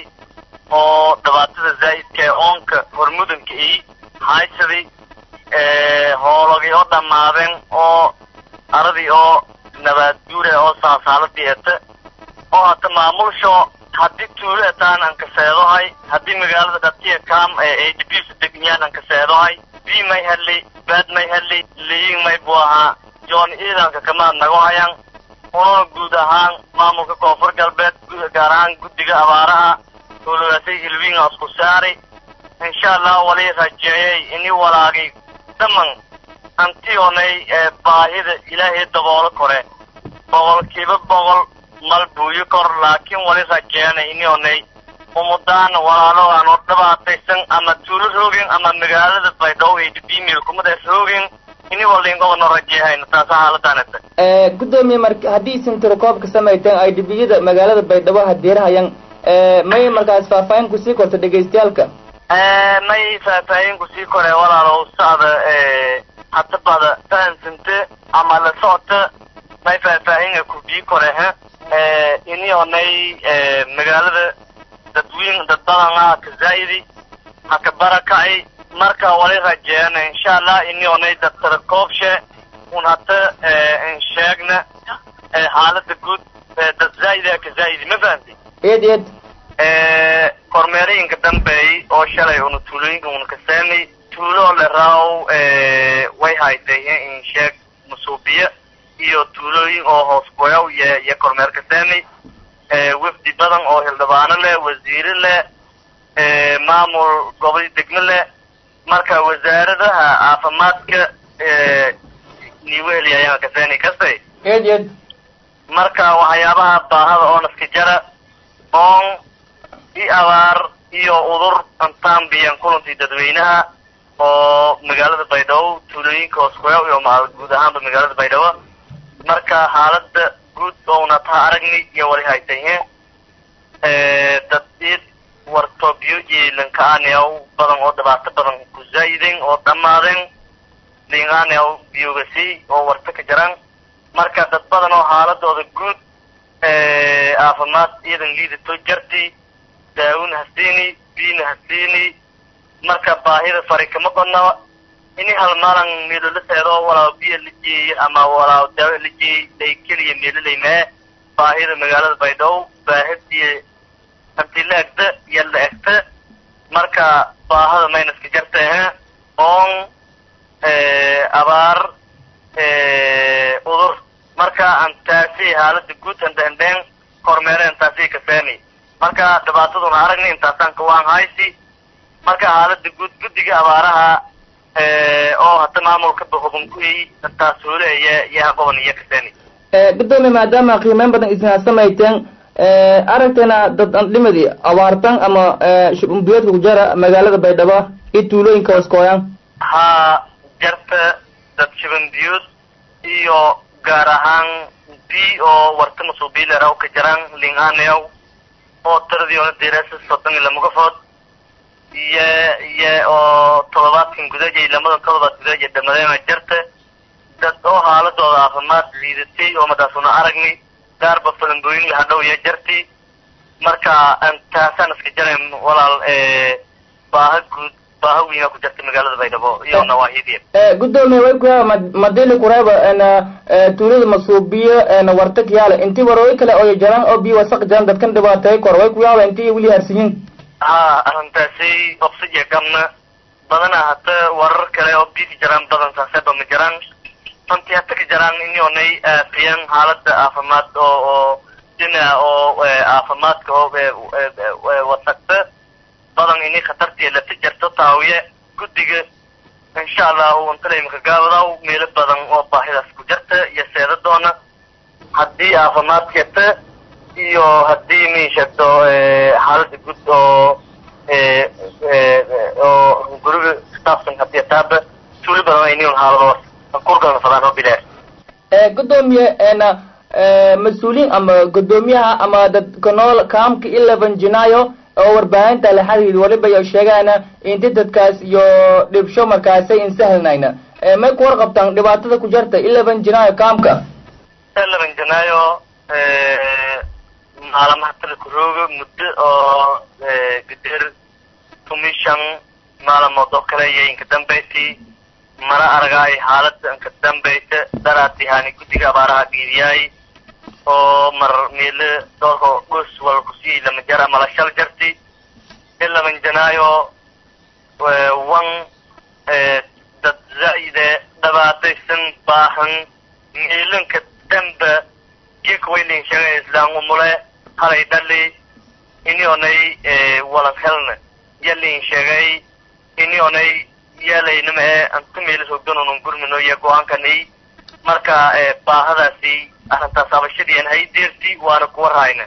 oo dhibaatada zaa'idka ee oonka hormudanka i haysadii hoologii oo dhammaadeen oo aradii oo nabaad guure oo saasaaladii ete oo hata maamulsho haddii tuulo etaan aan kaseedohay haddii magaalada dhatiya kaam ee adbs degniyaan aan kaseedohay bi may heli baad may heli liyin may buu ahaa joon ciidanka kamaad nago hayan ununa guud ahaan maamulka koonfur galbeed gaar ahaan guddiga abaaraha tuuladaasay hilwiinga isku saari insha allah wali rajeeyay ini walaagay dhaman antionay ee baahida ilaahay daboolo kore boqolkiiba boqol mal buuyo kor laakiin wali rajeena inionay umudaan walaalogaan oo dhibaataysan ama tuulo roogin ama magaalada baydhabo ay bimil kumadaas roogin ini waliingobano rajeehayna taasa xaaladaanata gudoomiye mar haddii isin tirokoob ka samayteen ay dhibiyada magaalada baydhabo hadeerahayan may markaas faahfaahin kusii korta dhegaystayaalka may faahfaahin kusii kore walaalow sacda hata bada fahansante ama la socota may faahfaahinga kubii kore ha inionay magaalada dadweyn dad badan ah ka zaa'idi haka barakacay marka wali rajeena insha allah inionay dad tarakoobshe un hata insheegna xaalada guud dad zaa'ida ka zaa'idi ma fahamti eed eed kormeerooyinka dambeey oo shalay una tuulooyinka una kaseemay tuulo le raaw way haytay insheeg masuubiya iyo tuulooyin oo hoos goyaw iyo iyo kormeer kaseemay wafdi badan oo hildhibaano leh wasiire leh maamul gobol degmo leh marka wasaaradaha caafimaadka niweheli ayaan kaseeni kastay eed eed marka waxyaabaha baahada oo naska jara oon i abaar iyo udur antaan biyan kulantii dadweynaha oo magaalada baydhabo tuulooyinka hoosgoya iyo ma guud ahaanba magaalada baydhabo marka xaalada guud ouna taa aragni iyo wali haytayhe dad id wartobyo iyo linka-aaneaw badan oo dhibaato badan ku zaa'ideen oo dhammaadeen linaaneaw biyogasi oo warta ka jiraan marka dad badan oo xaaladooda guud caafimaad ciidan liidato jarti daawin hasiini biina hasiini marka baahida fari kama qodna ini hal maalan meelo la seedo walaa biyo la jeeyey ama walaa daawo la jeeyey ay keliya meelo laymee baahida magaalada baydhabo baahadiyo hanti la egta iyo la egta marka baahada maynaska jarta ahe oon abaar udur marka antaasi xaalada guud handhendheen kormeere antaasi kaseeni marka dhibaataduna aragni intaasaan kawaan haysi marka xaalada guud guddiga abaaraha oo hata maamulka bahubin ku intaas hooleaya yaha qoban iyo kaseeni gudoomiye maadaama qiimeyn badan isna samayteen aragtayna dad andhimadi abaartan ama shubumbiyoodka ku jara magaalada baydhabo iyo tuulooyinka hoskooyan ha jarta dad shibanbiyood iyo gaar ahaan bi oo warta masuubiilera ka jiraan linganeow oo tiradii ona dirasa soddon iyo lama qofood iyo iyo oo todobaadkan gudaajay lamadan todobaad gudaajay dhamadeena jarta dad oo xaaladooda caafimaad liidatay oo madaasuna aragni gaarba falambooyin hadhow iyo jarti marka taasaan iska jarayn walaal baaha guud baaha weyna ku jirta magaalada baydhabo iyo nawaahidiya gudoomiye way kuyaa madili kureeba tuulada masuubiyo warta kiyaale intii warooyi kale oo jaran oo biyo wasaq jaran dadkan dhibaateey kor way kuyaaba intii weli harsiyin ha arrintaasi oksijiya gamna badana hata warar kale oo biika jaraan badan saaseba ma jiraan runtii hata ka jaraan inionay aafiyan xaalada caafimaad oo oo dhina oo caafimaadka oo wasaqta badan ini khatartii lata jarto taawiye guddiga insha allah untalayimaka gaabadaw meelo badan oo baahidaas ku jarta iyo seeda doona haddii caafimaadkata iyo haddii mi sheegto xaalada guud oo oo guriga staafsan hadii taaba tuuli badan ayniun xaaladoos kurgalna fadaan oo bilaar gudoomiye mas-uuliyiin ama gudoomiyaha ama dadka nool kaamka eleven janayo oo warbaahinta la xiriir waliba iyo sheegaana inti dadkaas iyo dhibsho markaasay insahlnayna may ku warqabtaan dhibaatada ku jirta eleven janayo kaamka eleven janayo maalamaha talakurooga muddo oo gadeer commission maalamood oo kale iyo inka dambaysay mana aragaay xaalada inka dambaysa daraatihaani guddiga abaaraha giidiyaay oo mar meelo doorko dhus wal kusii lama jar ama la shal jarti ilaman janaayo wan dad zaide dhabaataysan baahan meelanka damba geekwaylin shaga islaan umule halay dhali ini onay walan helna yalin sheegay ini onay yaalaynama ee anta meelis hogdanunun gurmino iyo go-aankani marka baahadaasi arrintaas abashadiian hay deerti waana kuwa rahayna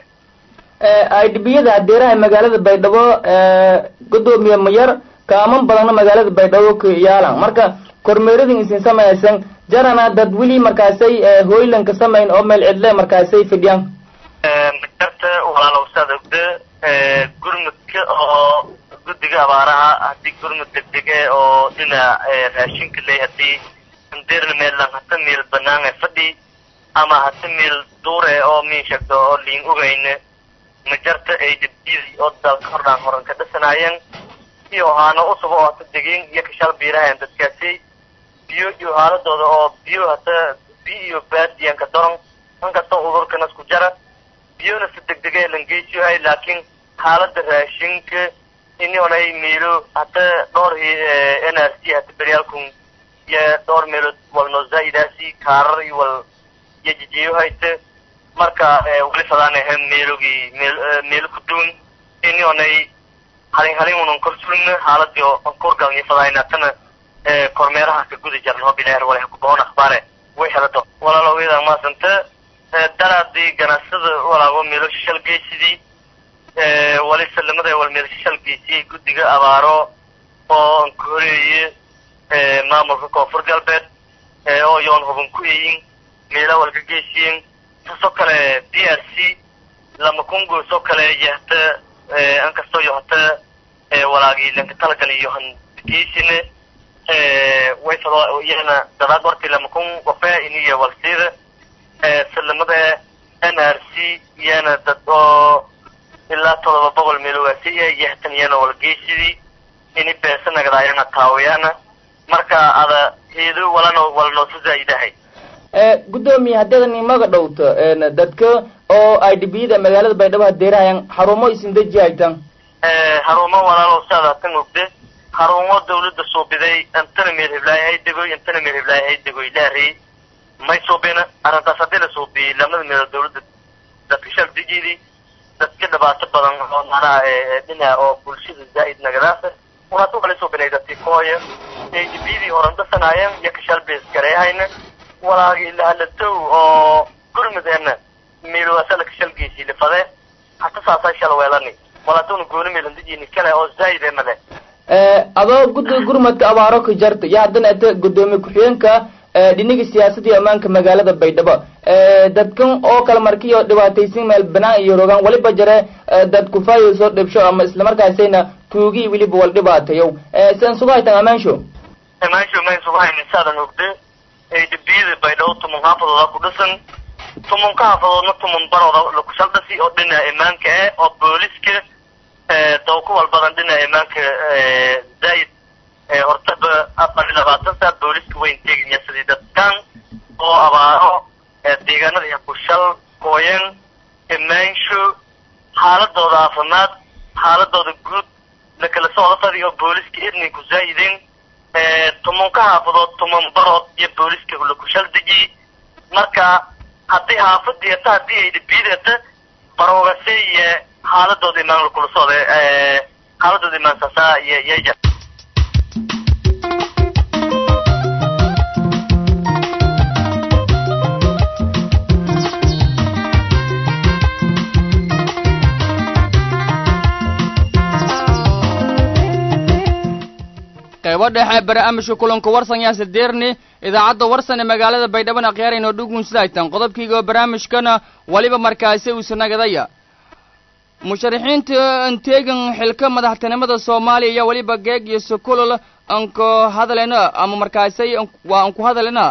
idbiyada hadeeraha magaalada baydhabo gudoomiye mayar kaaman badanna magaalada baydhabo ka yaalan marka kormeeradin isin samaysan jarana dad weli markaasay hoylanka samayn oo meel cidle markaasay fidhiyaan majarta walaalow saad ogda gurmudka oo guddiga abaaraha haddii gurmud degdege oo dhinac raashinka ley hadii andeerna meelan hata meel banaan ee fadhi ama hata meel duure oo miin sheegto oo liin ogayna majarta ay dabdiyadii oo dalka hordhaan horan ka dhisanaayeen iyo haano usub oo hata degeen iyo kashaal biirahayan dadkaasi biyo iyo haaladooda oo biyo hata biyo iyo baadiyanka daron inkastoo udurkana isku jara biyona si degdege langeysiyohay laakiin xaalada raashinka ini onay meelo hata dhowr n r c hata beryaalkun iyo dhowr meelood walno zaa'idaasi kaarar iyo wal iyo jijiyohayta marka wali fadaanaha meelogii meel meelo ku duwan ini onay halin halin unan kor sulna xaaladii oo korgalni fadaayna tana kormeeraha ka gudi jarno bilaar walaha ku boon akhbaare way helado walaalowiyada maasanta daraadii ganacsada walaago meelo shishal geysidii wali salamada wal meel shishal geysiyey guddiga abaaro oo anka horeeye maamulka koonfur galbeed oo yoon huban ku eyin meela walka geysiyeen taasoo kale d r c lama kungoosoo kale iyo hata inkastoo iyo hata walaagii lanka talagali iyo han geysine way fado iyana dadaad wartii lama kun wafe iniyo walsiida salamada n r c iyana dad oo ilaa todoba boqol meelowaasiya iyo hatan iyana walgeysidii ini beesa nagadaayana taawiyana marka ada heedo walana walnoosa zaa'idahay gudoomiye haddadan imaga dhowto dadka oo idbiyada magaalada baydhabo hadeerahayan xarumo isin deji haytan xarumo walaalow saad hatan ogde xarumo dawladda suubiday intana meel heblaay hay degoy intana meel heblaay hay degoy laarey may suubina arrintaas haddii la suubiyey lamada meelood dawladda dadka shal dejiidii dadka dhibaato badan oo macnaha dhinaca oo bulshada zaa'id nagadaasa unata wala suubinay dadki kooya adbiyadii horan dasanaayeen iyo kashal bees gareehayna walaagii lahalatow oo gurmudeena meelwaasala kashal geysii lifade hata saasay shal weelani walaatuna gooni meelandijini kale oo zaa'id emale adoo guddiga gurmadka abaaro ka jarta iyo haddana ata gudoomiye ku-xigeenka dhiniga siyaasadda iyo ammaanka magaalada baydhabo dadkan oo kale markiyo dhibaataysan meel banaan iyo rogaan waliba jare dad kufaayo soo dhibsho ama islamarkaasayna tuugi weliba wal dhibaatayow sian sugu haytan amaansho amaansho mayn sugu haynin saadan ogde adbiyada baydhabo tumun xaafadooda ku dhisan tumunka xaafadoodna tumun barooda lakushal dhasi oo dhinaca imaanka eh oo booliska dawku walbadan dhinaca imaanka zaa'id hortaba afar iyo labaatan saa booliska wayn teegaya sidii dadkan oo abaaro deegaanada iyo kushal gooyen imaansho xaaladooda caafimaad xaaladooda guud lakala socdo fadi oo booliska idninku zaa'idin tumunka xaafadood tumun barood iyo booliska lakushal deji marka haddii xaafadii ata haddii ay dhibiyadata baroogase iyo xaaladooda imaan lakula socda xaaladooda imaan saasaa iyo iyo qaybo dhexe barnaamijka kulanka warsan yaase deerni idaacadda warsan ee magaalada baydhaban akhyaarayno dhugun sidaytan qodobkiiga barnaamijkana waliba markaasi uusa nagadaya musharaxiinta anteegan xilka madaxtinimada soomaaliya iyo weliba geeg iyo sokolol anku hadalena ama markaasi waa anku hadalena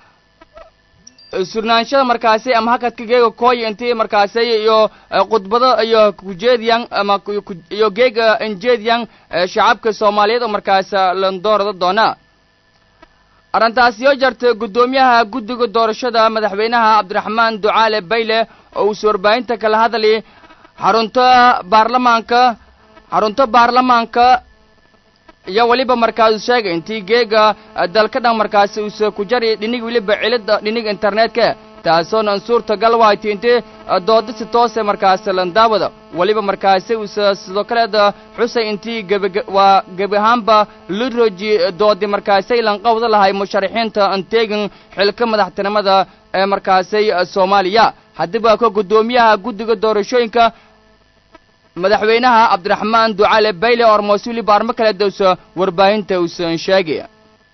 surnaanshada markaasi ama hakadka geega kooy intii markaasi iyo khudbado iyo kujeediyan ama iyo geega injeediyan shacabka soomaaliyeed oo markaas landoorada doona arrintaasi oo jarta guddoomiyaha guddiga doorashada madaxweynaha cabdiraxmaan ducaale bayle oo uusa warbaahinta kala hadlay xarunta baarlamaanka xarunta baarlamaanka iyo weliba markaas sheegay intii geega dalka dhan markaasi uusa ku jari dhinig weliba cilida dhinig internetka taasoona suurtagal waayta intii dooda si toose markaasi landaawada weliba markaasi uusa sidoo kaleeda xusay intii geb waa gebi ahaanba liroji doodi markaasay lanqawda lahay musharaxiinta anteegan xilka madaxtinimada ee markaasay soomaaliya haddiba ka guddoomiyaha guddiga doorashooyinka madaxweynaha cabdiraxmaan ducaale bayle oo armoosuli baarmo kale dowsa warbaahinta uusan sheegaya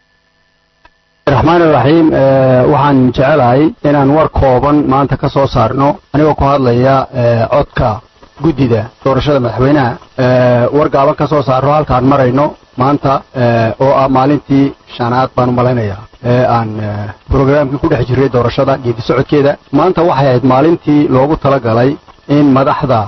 raxmaan iraxiim waxaan jecelahay inaan war kooban maanta ka soo saarno anigoo ku hadlaya codka guddida doorashada madaxweynaha war gaaban ka soo saarno halkaan marayno maanta oo ah maalintii shanaad baan u malaynayaa ee aan brograamkii ku dhex jiray doorashada geedi socodkeeda maanta waxay ahayd maalintii loogu talagalay in madaxda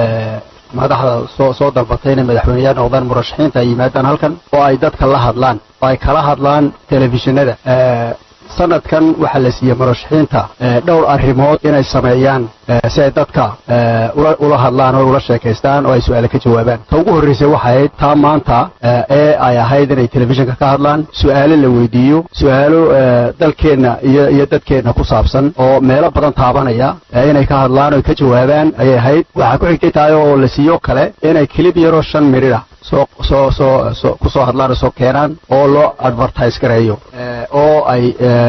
madaxda soo soo dalbatay inay madaxweyneyaal noqdaan murashaxiinta ay yimaadaan halkan oo ay dadka la hadlaan oo ay kala hadlaan telefishinada sanadkan waxaa la siiyey murashaxiinta dhowr arrimood inay sameeyaan si ay dadka ula hadlaan oo ula sheekaystaan oo ay su-aale ka jawaabaan ta ugu horraysay waxay ahayd taa maanta ee ay ahayd inay telefishinka ka hadlaan su-aalo la weydiiyo su-aalo dalkeenna iyo iyo dadkeenna ku saabsan oo meelo badan taabanaya inay ka hadlaan oo ka jawaabaan ayay ahayd waxaa ku xigtay tahay oo la siiyo kale inay kilib yaroo shan miridha soo soo soo soo ku soo hadlaan oo soo keenaan oo loo advertise gareeyo oo ay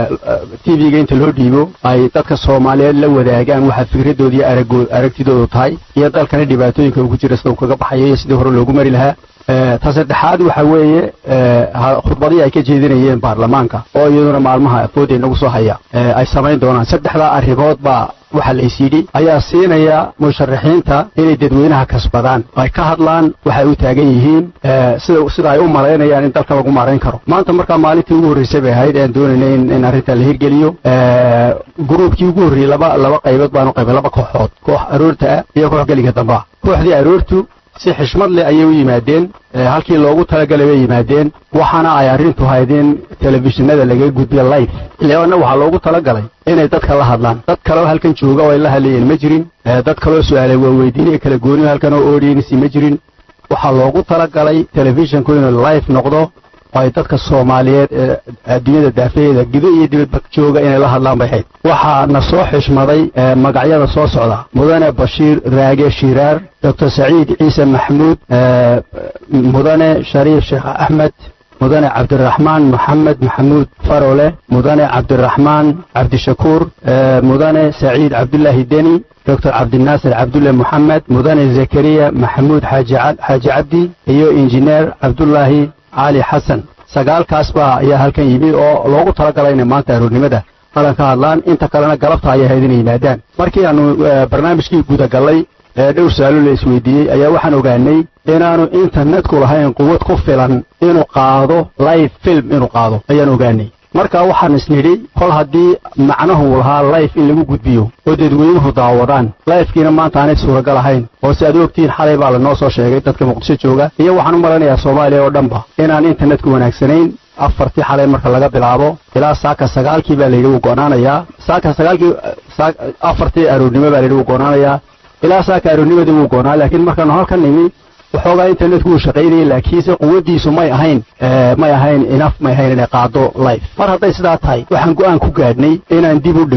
tv-ga inta loo dhiibo ay dadka soomaaliyeed la wadaagaan waxa fikradooda iyo aragoo aragtidoodu tahay iyo dalkana dhibaatooyinka ugu jira sida uu kaga baxayo iyo sidii hore loogu mari lahaa ta saddexaad waxa weeye khudbadii ay ka jeedinayeen baarlamaanka oo iyaduna maalmaha afooda inagu soo haya ay samayn doonaan saddexdaa arrimood baa waxa la is yidhi ayaa siinaya musharaxiinta inay dadweynaha kasbadaan ay ka hadlaan waxay u taagan yihiin sida sida ay u malaynayaan in dalka lagu maarayn karo maanta markaa maalintii ugu horreysay bay ahayd aan doonaynay in in arrintan la hirgeliyo gruubkii ugu horreeyey laba laba qaybood baanu qaybay laba kooxood koox aroorta ah iyo koox geliga damba ah kooxdii aroortu si xishmad leh ayay u yimaadeen halkii loogu talagalay bay yimaadeen waxaana ay arrintu hayd in telefishinada laga gudbiyo life leanna waxaa loogu talagalay inay dadka la hadlaan dad kaleo halkan jooga oo ay la hadlayeen ma jirin dad kaloo su-aalay waa weydiinaya kala gooniyo halkan oo audiency ma jirin waxaa loogu talagalay telefishinku inuu life noqdo oo ay dadka soomaaliyeed ee adduunyada daafaheeda gudo iyo dibadba jooga inay la hadlaan bay hayd waxaa na soo xishmaday magacyada soo socda mudane bashiir raage shiraar doctor saciid ciise maxamuud mudane shariif sheekh axmed mudane cabdiraxmaan moxamed maxamuud farole mudane cabdiraxmaan cabdishakuur mudane saciid cabdulaahi deni doctor cabdinaasir cabdulle moxamed mudane zakariya maxamuud xaaji cabdi iyo injineer cabdulaahi cali xasan sagaalkaas baa ayaa halkan yimid oo loogu talagalay inay maanta aroornimada halan ka hadlaan inta kalena galabta ayay ahayd inay yimaadaan markii aanu barnaamijkii gudagallay ee dhowr su-aalo la isweydiiyey ayaa waxaan ogaanay inaanu internetku lahayn quwad ku filan inuu qaado live film inuu qaado ayaan ogaanay marka waxaan isnidhi kol haddii macnahu lahaa life in lagu gudbiyo oo dadweynuhu daawadaan lifekiina maanta aanay suuragal ahayn oo si aad u ogtihiin xalay baa lanoo soo sheegay dadka muqdisho jooga iyo waxaan u malanayaa soomaaliya oo dhanba inaan internetku wanaagsanayn afartii xalay marka laga bilaabo ilaa saaka sagaalkii baa layidhi wuu go'naanayaa saaka sagaalkii afartii aroornimo baa layidhi wuu go'naanayaa ilaa saaka aroornimadii wuu go'naa laakiin markaanu halkan nimi waxoogaa internetku uu shaqaynayay laakiinse quwaddiisu may ahayn may ahayn inaf may ahayn inay qaado life mar hadday sidaa tahay waxaan go'aan ku gaadhnay inaan dib u dhigno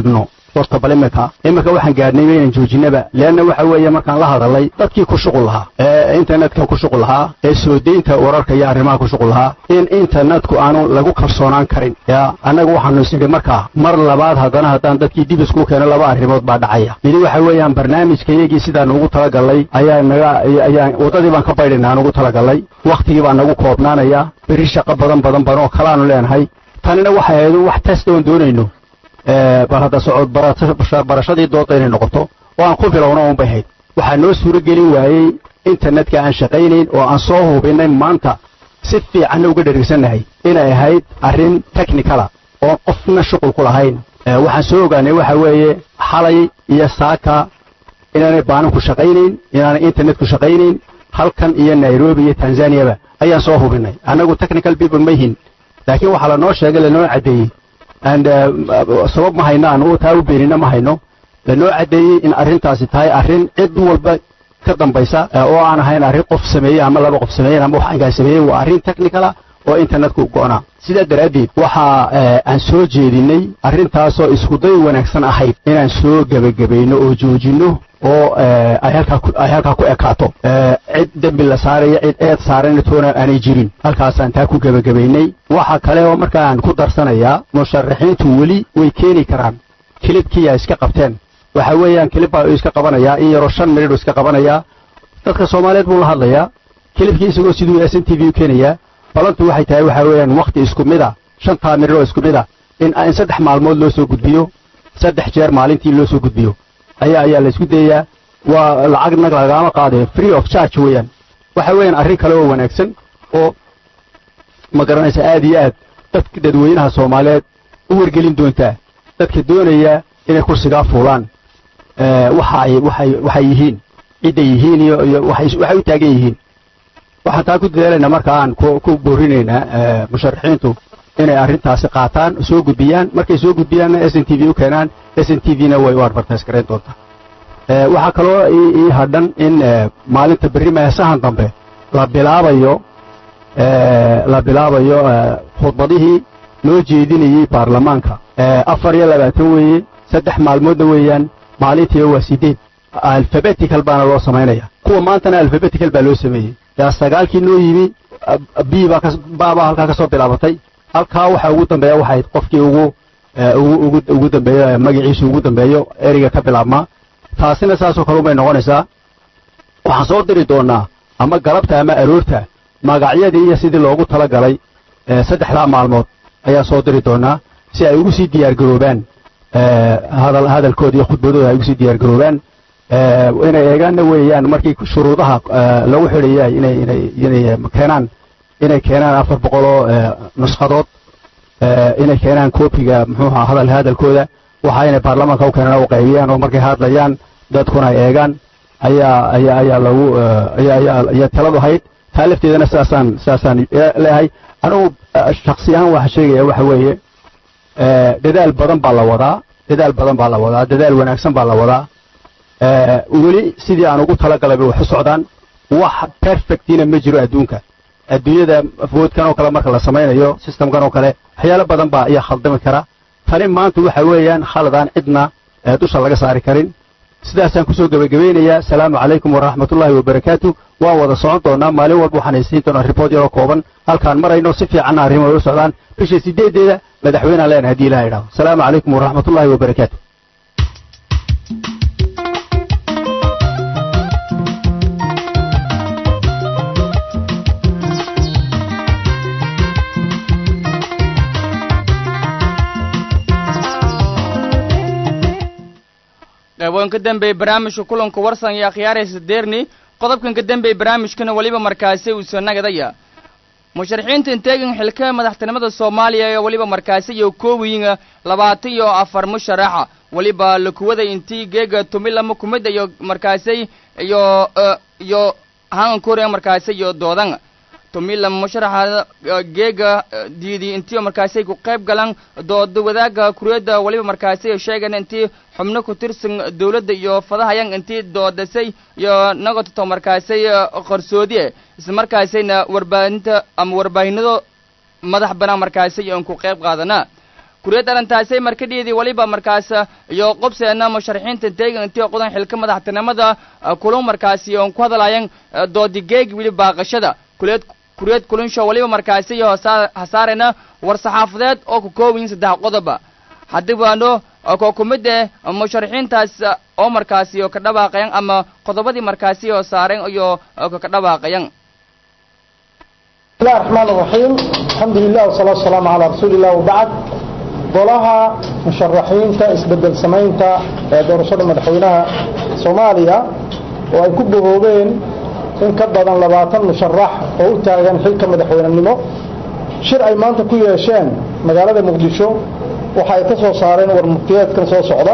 horta bal iminka iminka waxaan gaadhnay inaan joojinaba leanna waxa weeye markaan la hadalay dadkii ku shuqul lahaa ee internetka ku shuqul lahaa ee soo deynta wararka iyo arrimaha ku shuqul lahaa in internetku aanu lagu kalsoonaan karin ya annaga waxaanu isnidhi markaa mar labaad haddana haddaan dadkii dib isku keeno laba arrimood baa dhacaya midi waxa weeyaan barnaamijka iyagii sidaan ugu talagalay ayaa naga ayaan waddadii baan ka baydhayna aan ugu talagalay wakhtigii baa nagu koobnaanaya berri shaqo badan badan badan oo kalaanu leenahay tanina waxay ahayd wax test oon doonayno bal hadda socod barashadii dooda inay noqoto oo aan ku bilowno uun bay ahayd waxaa noo suuro gelin waayey internetka aan shaqaynayn oo aan soo hubinay maanta si fiicanna uga dherigsannahay inay ahayd arrin technicala oo qofna shuqul ku lahayn waxaan soo ogaanay waxa weeye xalay iyo saaka inaanay baananku shaqaynayn inaanay internetku shaqaynayn halkan iyo nairobi iyo tanzaniyaba ayaan soo hubinay annagu technical people ma yihin laakiin waxaa lanoo sheegay lanoo caddeeyey and sabab ma hayno aan taa u beenina ma hayno lanoo caddeeyey in arrintaasi tahay arrin cid walba ka dambaysa oo aan ahayn arrin qof sameeyey ama laba qof sameeyeen ama wax angaa sameeyey waa arrin technicala oo internetku go'naa sidaa daraaddeed waxa aan soo jeedinay arrintaasoo iskuday wanaagsan ahayd inaan soo gebagabayno oo joojinno oo ay halkaa ku ekaato cid dembi la saaraya cid eed saarana toona aanay jirin halkaasaan taa ku gebagabaynay waxa kale oo markaan ku darsanayaa musharaxiintu weli way keeni karaan kilibkii ay iska qabteen waxa weeyaan kilib baa iska qabanayaa in yaroo shan minidh iska qabanayaa dadka soomaaliyeed buu la hadlayaa kilibkii isagoo siduu s n t v u keenayaa balantu waxay tahay waxa weeyaan wakhti isku mid a shantaa minidh oo isku mid a in in saddex maalmood loo soo gudbiyo saddex jeer maalintii loo soo gudbiyo ayaa ayaa la isku dayayaa waa lacagna lagama qaadayo free of charge weeyaan waxa weeyaan arrin kale oo wanaagsan oo ma garanaysa aad iyo aad dadka dadweynaha soomaaliyeed u wargelin doontaa dadka doonaya inay kursigaa fuulaan waxa ay waxay waxay yihiin cidday yihiin iyo iyo waxay waxay u taagan yihiin waxaan taa ku dadaalaynaa marka aan ku ku boorinaynaa musharaxiintu inay arrintaasi qaataan soo gudbiyaan markay soo gudbiyaanna s n t v u keenaan s n t v-na way u advertise garayn doontaa waxaa kaloo ii hadhan in maalinta berri meesahan dambe la bilaabayo la bilaabayo khudbadihii loo jeedinayey baarlamaanka afar iyo labaatan weeye saddex maalmoodna weeyaan maalintiiba waa sideed alfabetical baana loo samaynaya kuwa maantana alfabetical baa loo sameeyey yaa sagaalkii noo yimi b baa halkaa ka soo bilaabatay halkaa waxa ugu dambeeya waxayd qofkii ugu ugu ugu dambeeyo magaciisu ugu dambeeyo ereyga ka bilaabmaa taasina saasoo kale umay noqonaysaa waxaan soo diri doonaa ama galabta ama aroorta magacyadii iyo sidii loogu tala galay saddexdaa maalmood ayaan soo diri doonaa si ay ugu sii diyaargaroobaan hadal hadalkooda iyo khudbadooda ay ugu sii diyaargaroobaan inay eegaanna weeyaan markii shuruudaha lagu xidhayay inay inay inay keenaan inay keenaan afar boqoloo nushadood inay keenaan koobiga muxuuha hadal hadalkooda waxa inay baarlamaanka u keenaan u qaybiyaan oo markay hadlayaan dadkuna ay eegaan ayaa ayaa ayaa lagu ayaa ayaa ayaa taladu hayd taa lafteedana sidaasaan sidaasaan leeyahay anigu shaksi ahaan waxa sheegaya waxa weeye dadaal badan baa la wadaa dadaal badan baa la wadaa dadaal wanaagsan baa la wadaa weli sidii aan ugu talagalay bay wax u socdaan wax perfectina ma jiro adduunka adduunyada foodkan oo kale marka la samaynayo systemkan oo kale waxyaalo badan baa ayaa khaldami kara tani maanta waxa weeyaan khaladaan cidna dusha laga saari karin sidaasaan kusoo gebagabaynayaa asalaamu calaykum waraxmatullaahi wabarakaatu waan wada socon doonaa maalin walba waxaan haysiin doonaa ribood yaroo kooban halkaan marayno si fiicanna arrimo u socdaan bisha sideedeeda madaxweynean leenahay hadii ilaha idhahdo asalaamu calaykum waraxmatullaahi wabarakaatu qeyboon ka dambeeyey barnaamijka kulanka warsan iyo akhyaaraysa deerni qodobkan ka dambeeyey barnaamijkana weliba markaasi uu soo nagadaya musharaxiinta inteegan xilka madaxtinimada soomaaliya ee weliba markaasi iyo koowiyiga labaatan iyo afar musharaxa weliba lakuwada intii geega tumilama kumid iyo markaasi iyo iyo hangan korea markaasi iyo doodan tumila musharaxa geega diidi intii markaasi ku qayb galan dooda wadaaga kuriyada waliba markaasi sheegan intii xubno ku tirsan dawladda iyo fadahayan intii doodasay iyo nagato markaasi qarsoodi isla markaasina warbaahinta ama warbaahinado madax banaan markaasi iyo ku qayb qaadana kuriyad arrintaasay markadhiidii weliba markaas iyo qobseena musharaxiinta deegan intii qodan xilka madaxtinimada kulun markaasi oon ku hadalayan doodigeeg weli baaqashada kuriyad kuriyad kulunsho weliba markaasi iyo hasaarena war saxaafadeed oo ku koobayin saddex qodoba haddii waano koo ku mid eh musharaxiintaas oo markaasi oo ka dhawaaqayan ama qodobadii markaasi oo saaren iyo ka dhawaaqayan بسم الله الرحمن الرحيم الحمد لله والصلاة والسلام على رسول الله وبعد golaha musharaxiinta isbedel samaynta ee doorashada madaxweynaha soomaaliya oo ay ku bogoobeen in ka badan labaatan musharax oo u taagan xilka madaxweynenimo shir ay maanta ku yeesheen magaalada muqdisho waxa ay ka soo saareen warmuftiyeedkan soo socda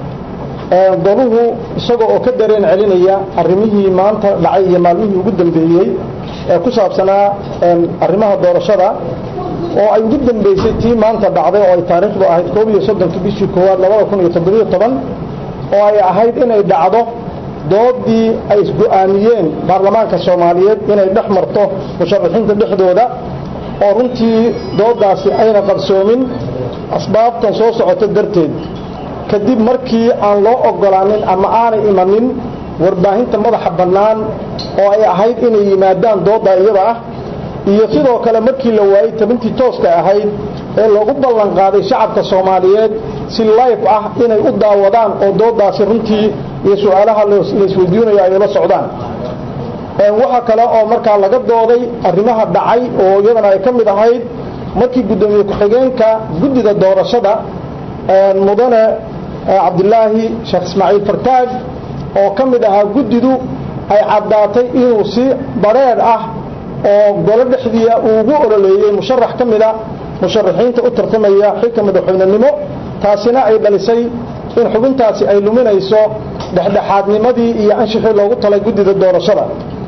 goluhu isagoo oo ka dareen celinaya arrimihii maanta dhacay iyo maalmihii ugu dambeeyey ee ku saabsanaa arrimaha doorashada oo ay ugu dambeysay tii maanta dhacday oo ay taariikhdu ahayd koob iyo soddonkii bishii koowaad labada kun iyo toddobiyo toban oo ay ahayd inay dhacdo doodii ay isgo-aamiyeen baarlamaanka soomaaliyeed inay dhex marto musharaxiinta dhexdooda oo runtii doodaasi ayna qabsoomin asbaabtan soo socota darteed kadib markii aan loo ogolaanin ama aanay imanin warbaahinta madaxa bannaan oo ay ahayd inay yimaadaan doodda iyada ah iyo sidoo kale markii la waayey tabintii tooska ahayd ee loogu ballan qaaday shacabka soomaaliyeed si life ah inay u daawadaan oo doodaasi runtii iyo su-aalaha laisweydiinayo ay ula socdaan waxaa kale oo markaa laga dooday arrimaha dhacay oo iyadana ay ka mid ahayd markii guddoomiye ku-xigeenka guddida doorashada mudane cabdilaahi sheekh ismaaciil fartaag oo ka mid ahaa guddidu ay caddaatay inuu si badrheedh ah oo golo dhexdiia uu ugu ololeeyey musharax ka mida musharaxiinta u tartamaya xilka madaxweynenimo taasina ay dhalisay in xubintaasi ay luminayso dhexdhexaadnimadii iyo anshixii loogu talay guddida doorashada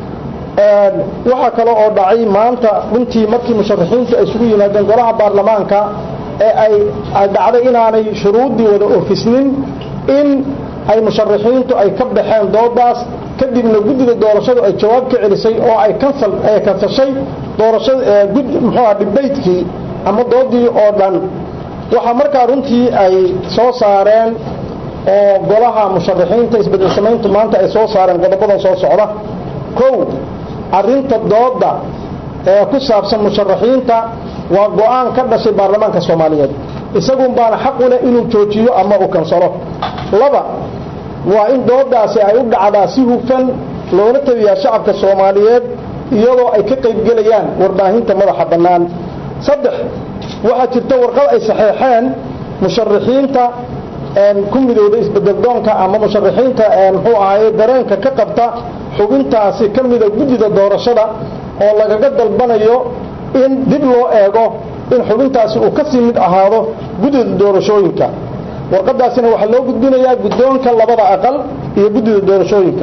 waxaa kale oo dhacay maanta runtii markii musharaxiintu ay isugu yimaadeen golaha baarlamaanka ee ay dhacday inaanay shuruuddii wada oofisnin in ay musharaxiintu ay ka baxeen doodaas kadibna guddida doorashadu ay jawaab ka celisay oo ay kansal ay kansashay doorashada muxuuha dhibaydkii ama doodii oo dhan waxaa markaa runtii ay soo saareen oo golaha musharaxiinta isbedel samayntu maanta ay soo saareen qodobadan soo socda kow arrinta dooda ee ku saabsan musharaxiinta waa go-aan ka dhashay baarlamaanka soomaaliyeed isagun baana xaq u leh inuu joojiyo ama uu kansalo laba waa in doodaasi ay u dhacdaa si hufan loona tabiyaa shacabka soomaaliyeed iyadoo ay ka qaybgelayaan warbaahinta madaxa bannaan saddex waxaa jirta warqad ay saxeexeen musharaxiinta ku midowda isbedeldoonka ama musharaxiinta muxuu ahaye dareenka ka qabta xubintaasi ka mida guddida doorashada oo lagaga dalbanayo in dib loo eego in xubintaasi uu ka sii mid ahaado guddida doorashooyinka warqadaasina waxaa loo gudbinayaa guddoonka labada aqal iyo guddida doorashooyinka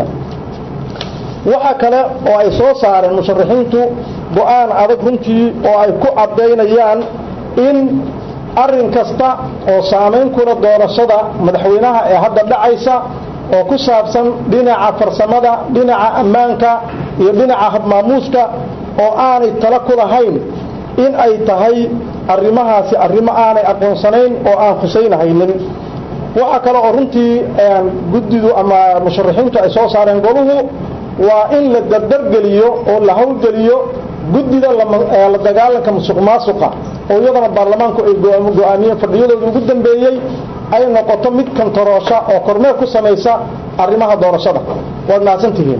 waxaa kale oo ay soo saareen musharaxiintu go-aan adag runtii oo ay ku caddaynayaan in arrin kasta oo saamayn kula doorashada madaxweynaha ee hadda dhacaysa oo ku saabsan dhinaca farsamada dhinaca ammaanka iyo dhinaca habmaamuuska oo aanay tala ku lahayn in ay tahay arrimahaasi arrimo aanay aqoonsanayn oo aan husaynahaynin waxaa kale oo runtii guddidu ama musharaxiintu ay soo saareen goluhu waa in la dardargeliyo oo la howlgeliyo guddida la dagaalanka musuq maasuqa oo iyadana baarlamaanku ay go-aamiyeen fadhiyadooda ugu dambeeyey ay noqoto mid kantaroosha oo kormeer ku samaysa arrimaha doorashada waad mahadsantihiin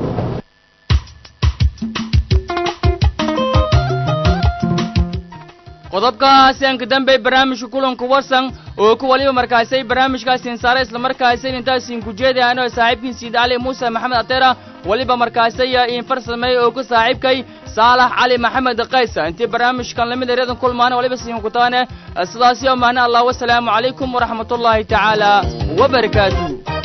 qodobkaasi aan ka dambey barnaamijka kulanka wasan oo ku waliba markaasay barnaamijkaasiin saare islamarkaasay intaasiin ku jeedayaan oo saaxiibkiin siid cali muuse maxamed ateera waliba markaasay iin farsameey oo ku saaxiibkay saalax cali maxamed qaysa intii barnaamijkan lamid ereedan kulmaana waliba siin ku taane sidaasi oo maana allah wasalaamu calaykum waraxmatullaahi tacaala wabarakaatuh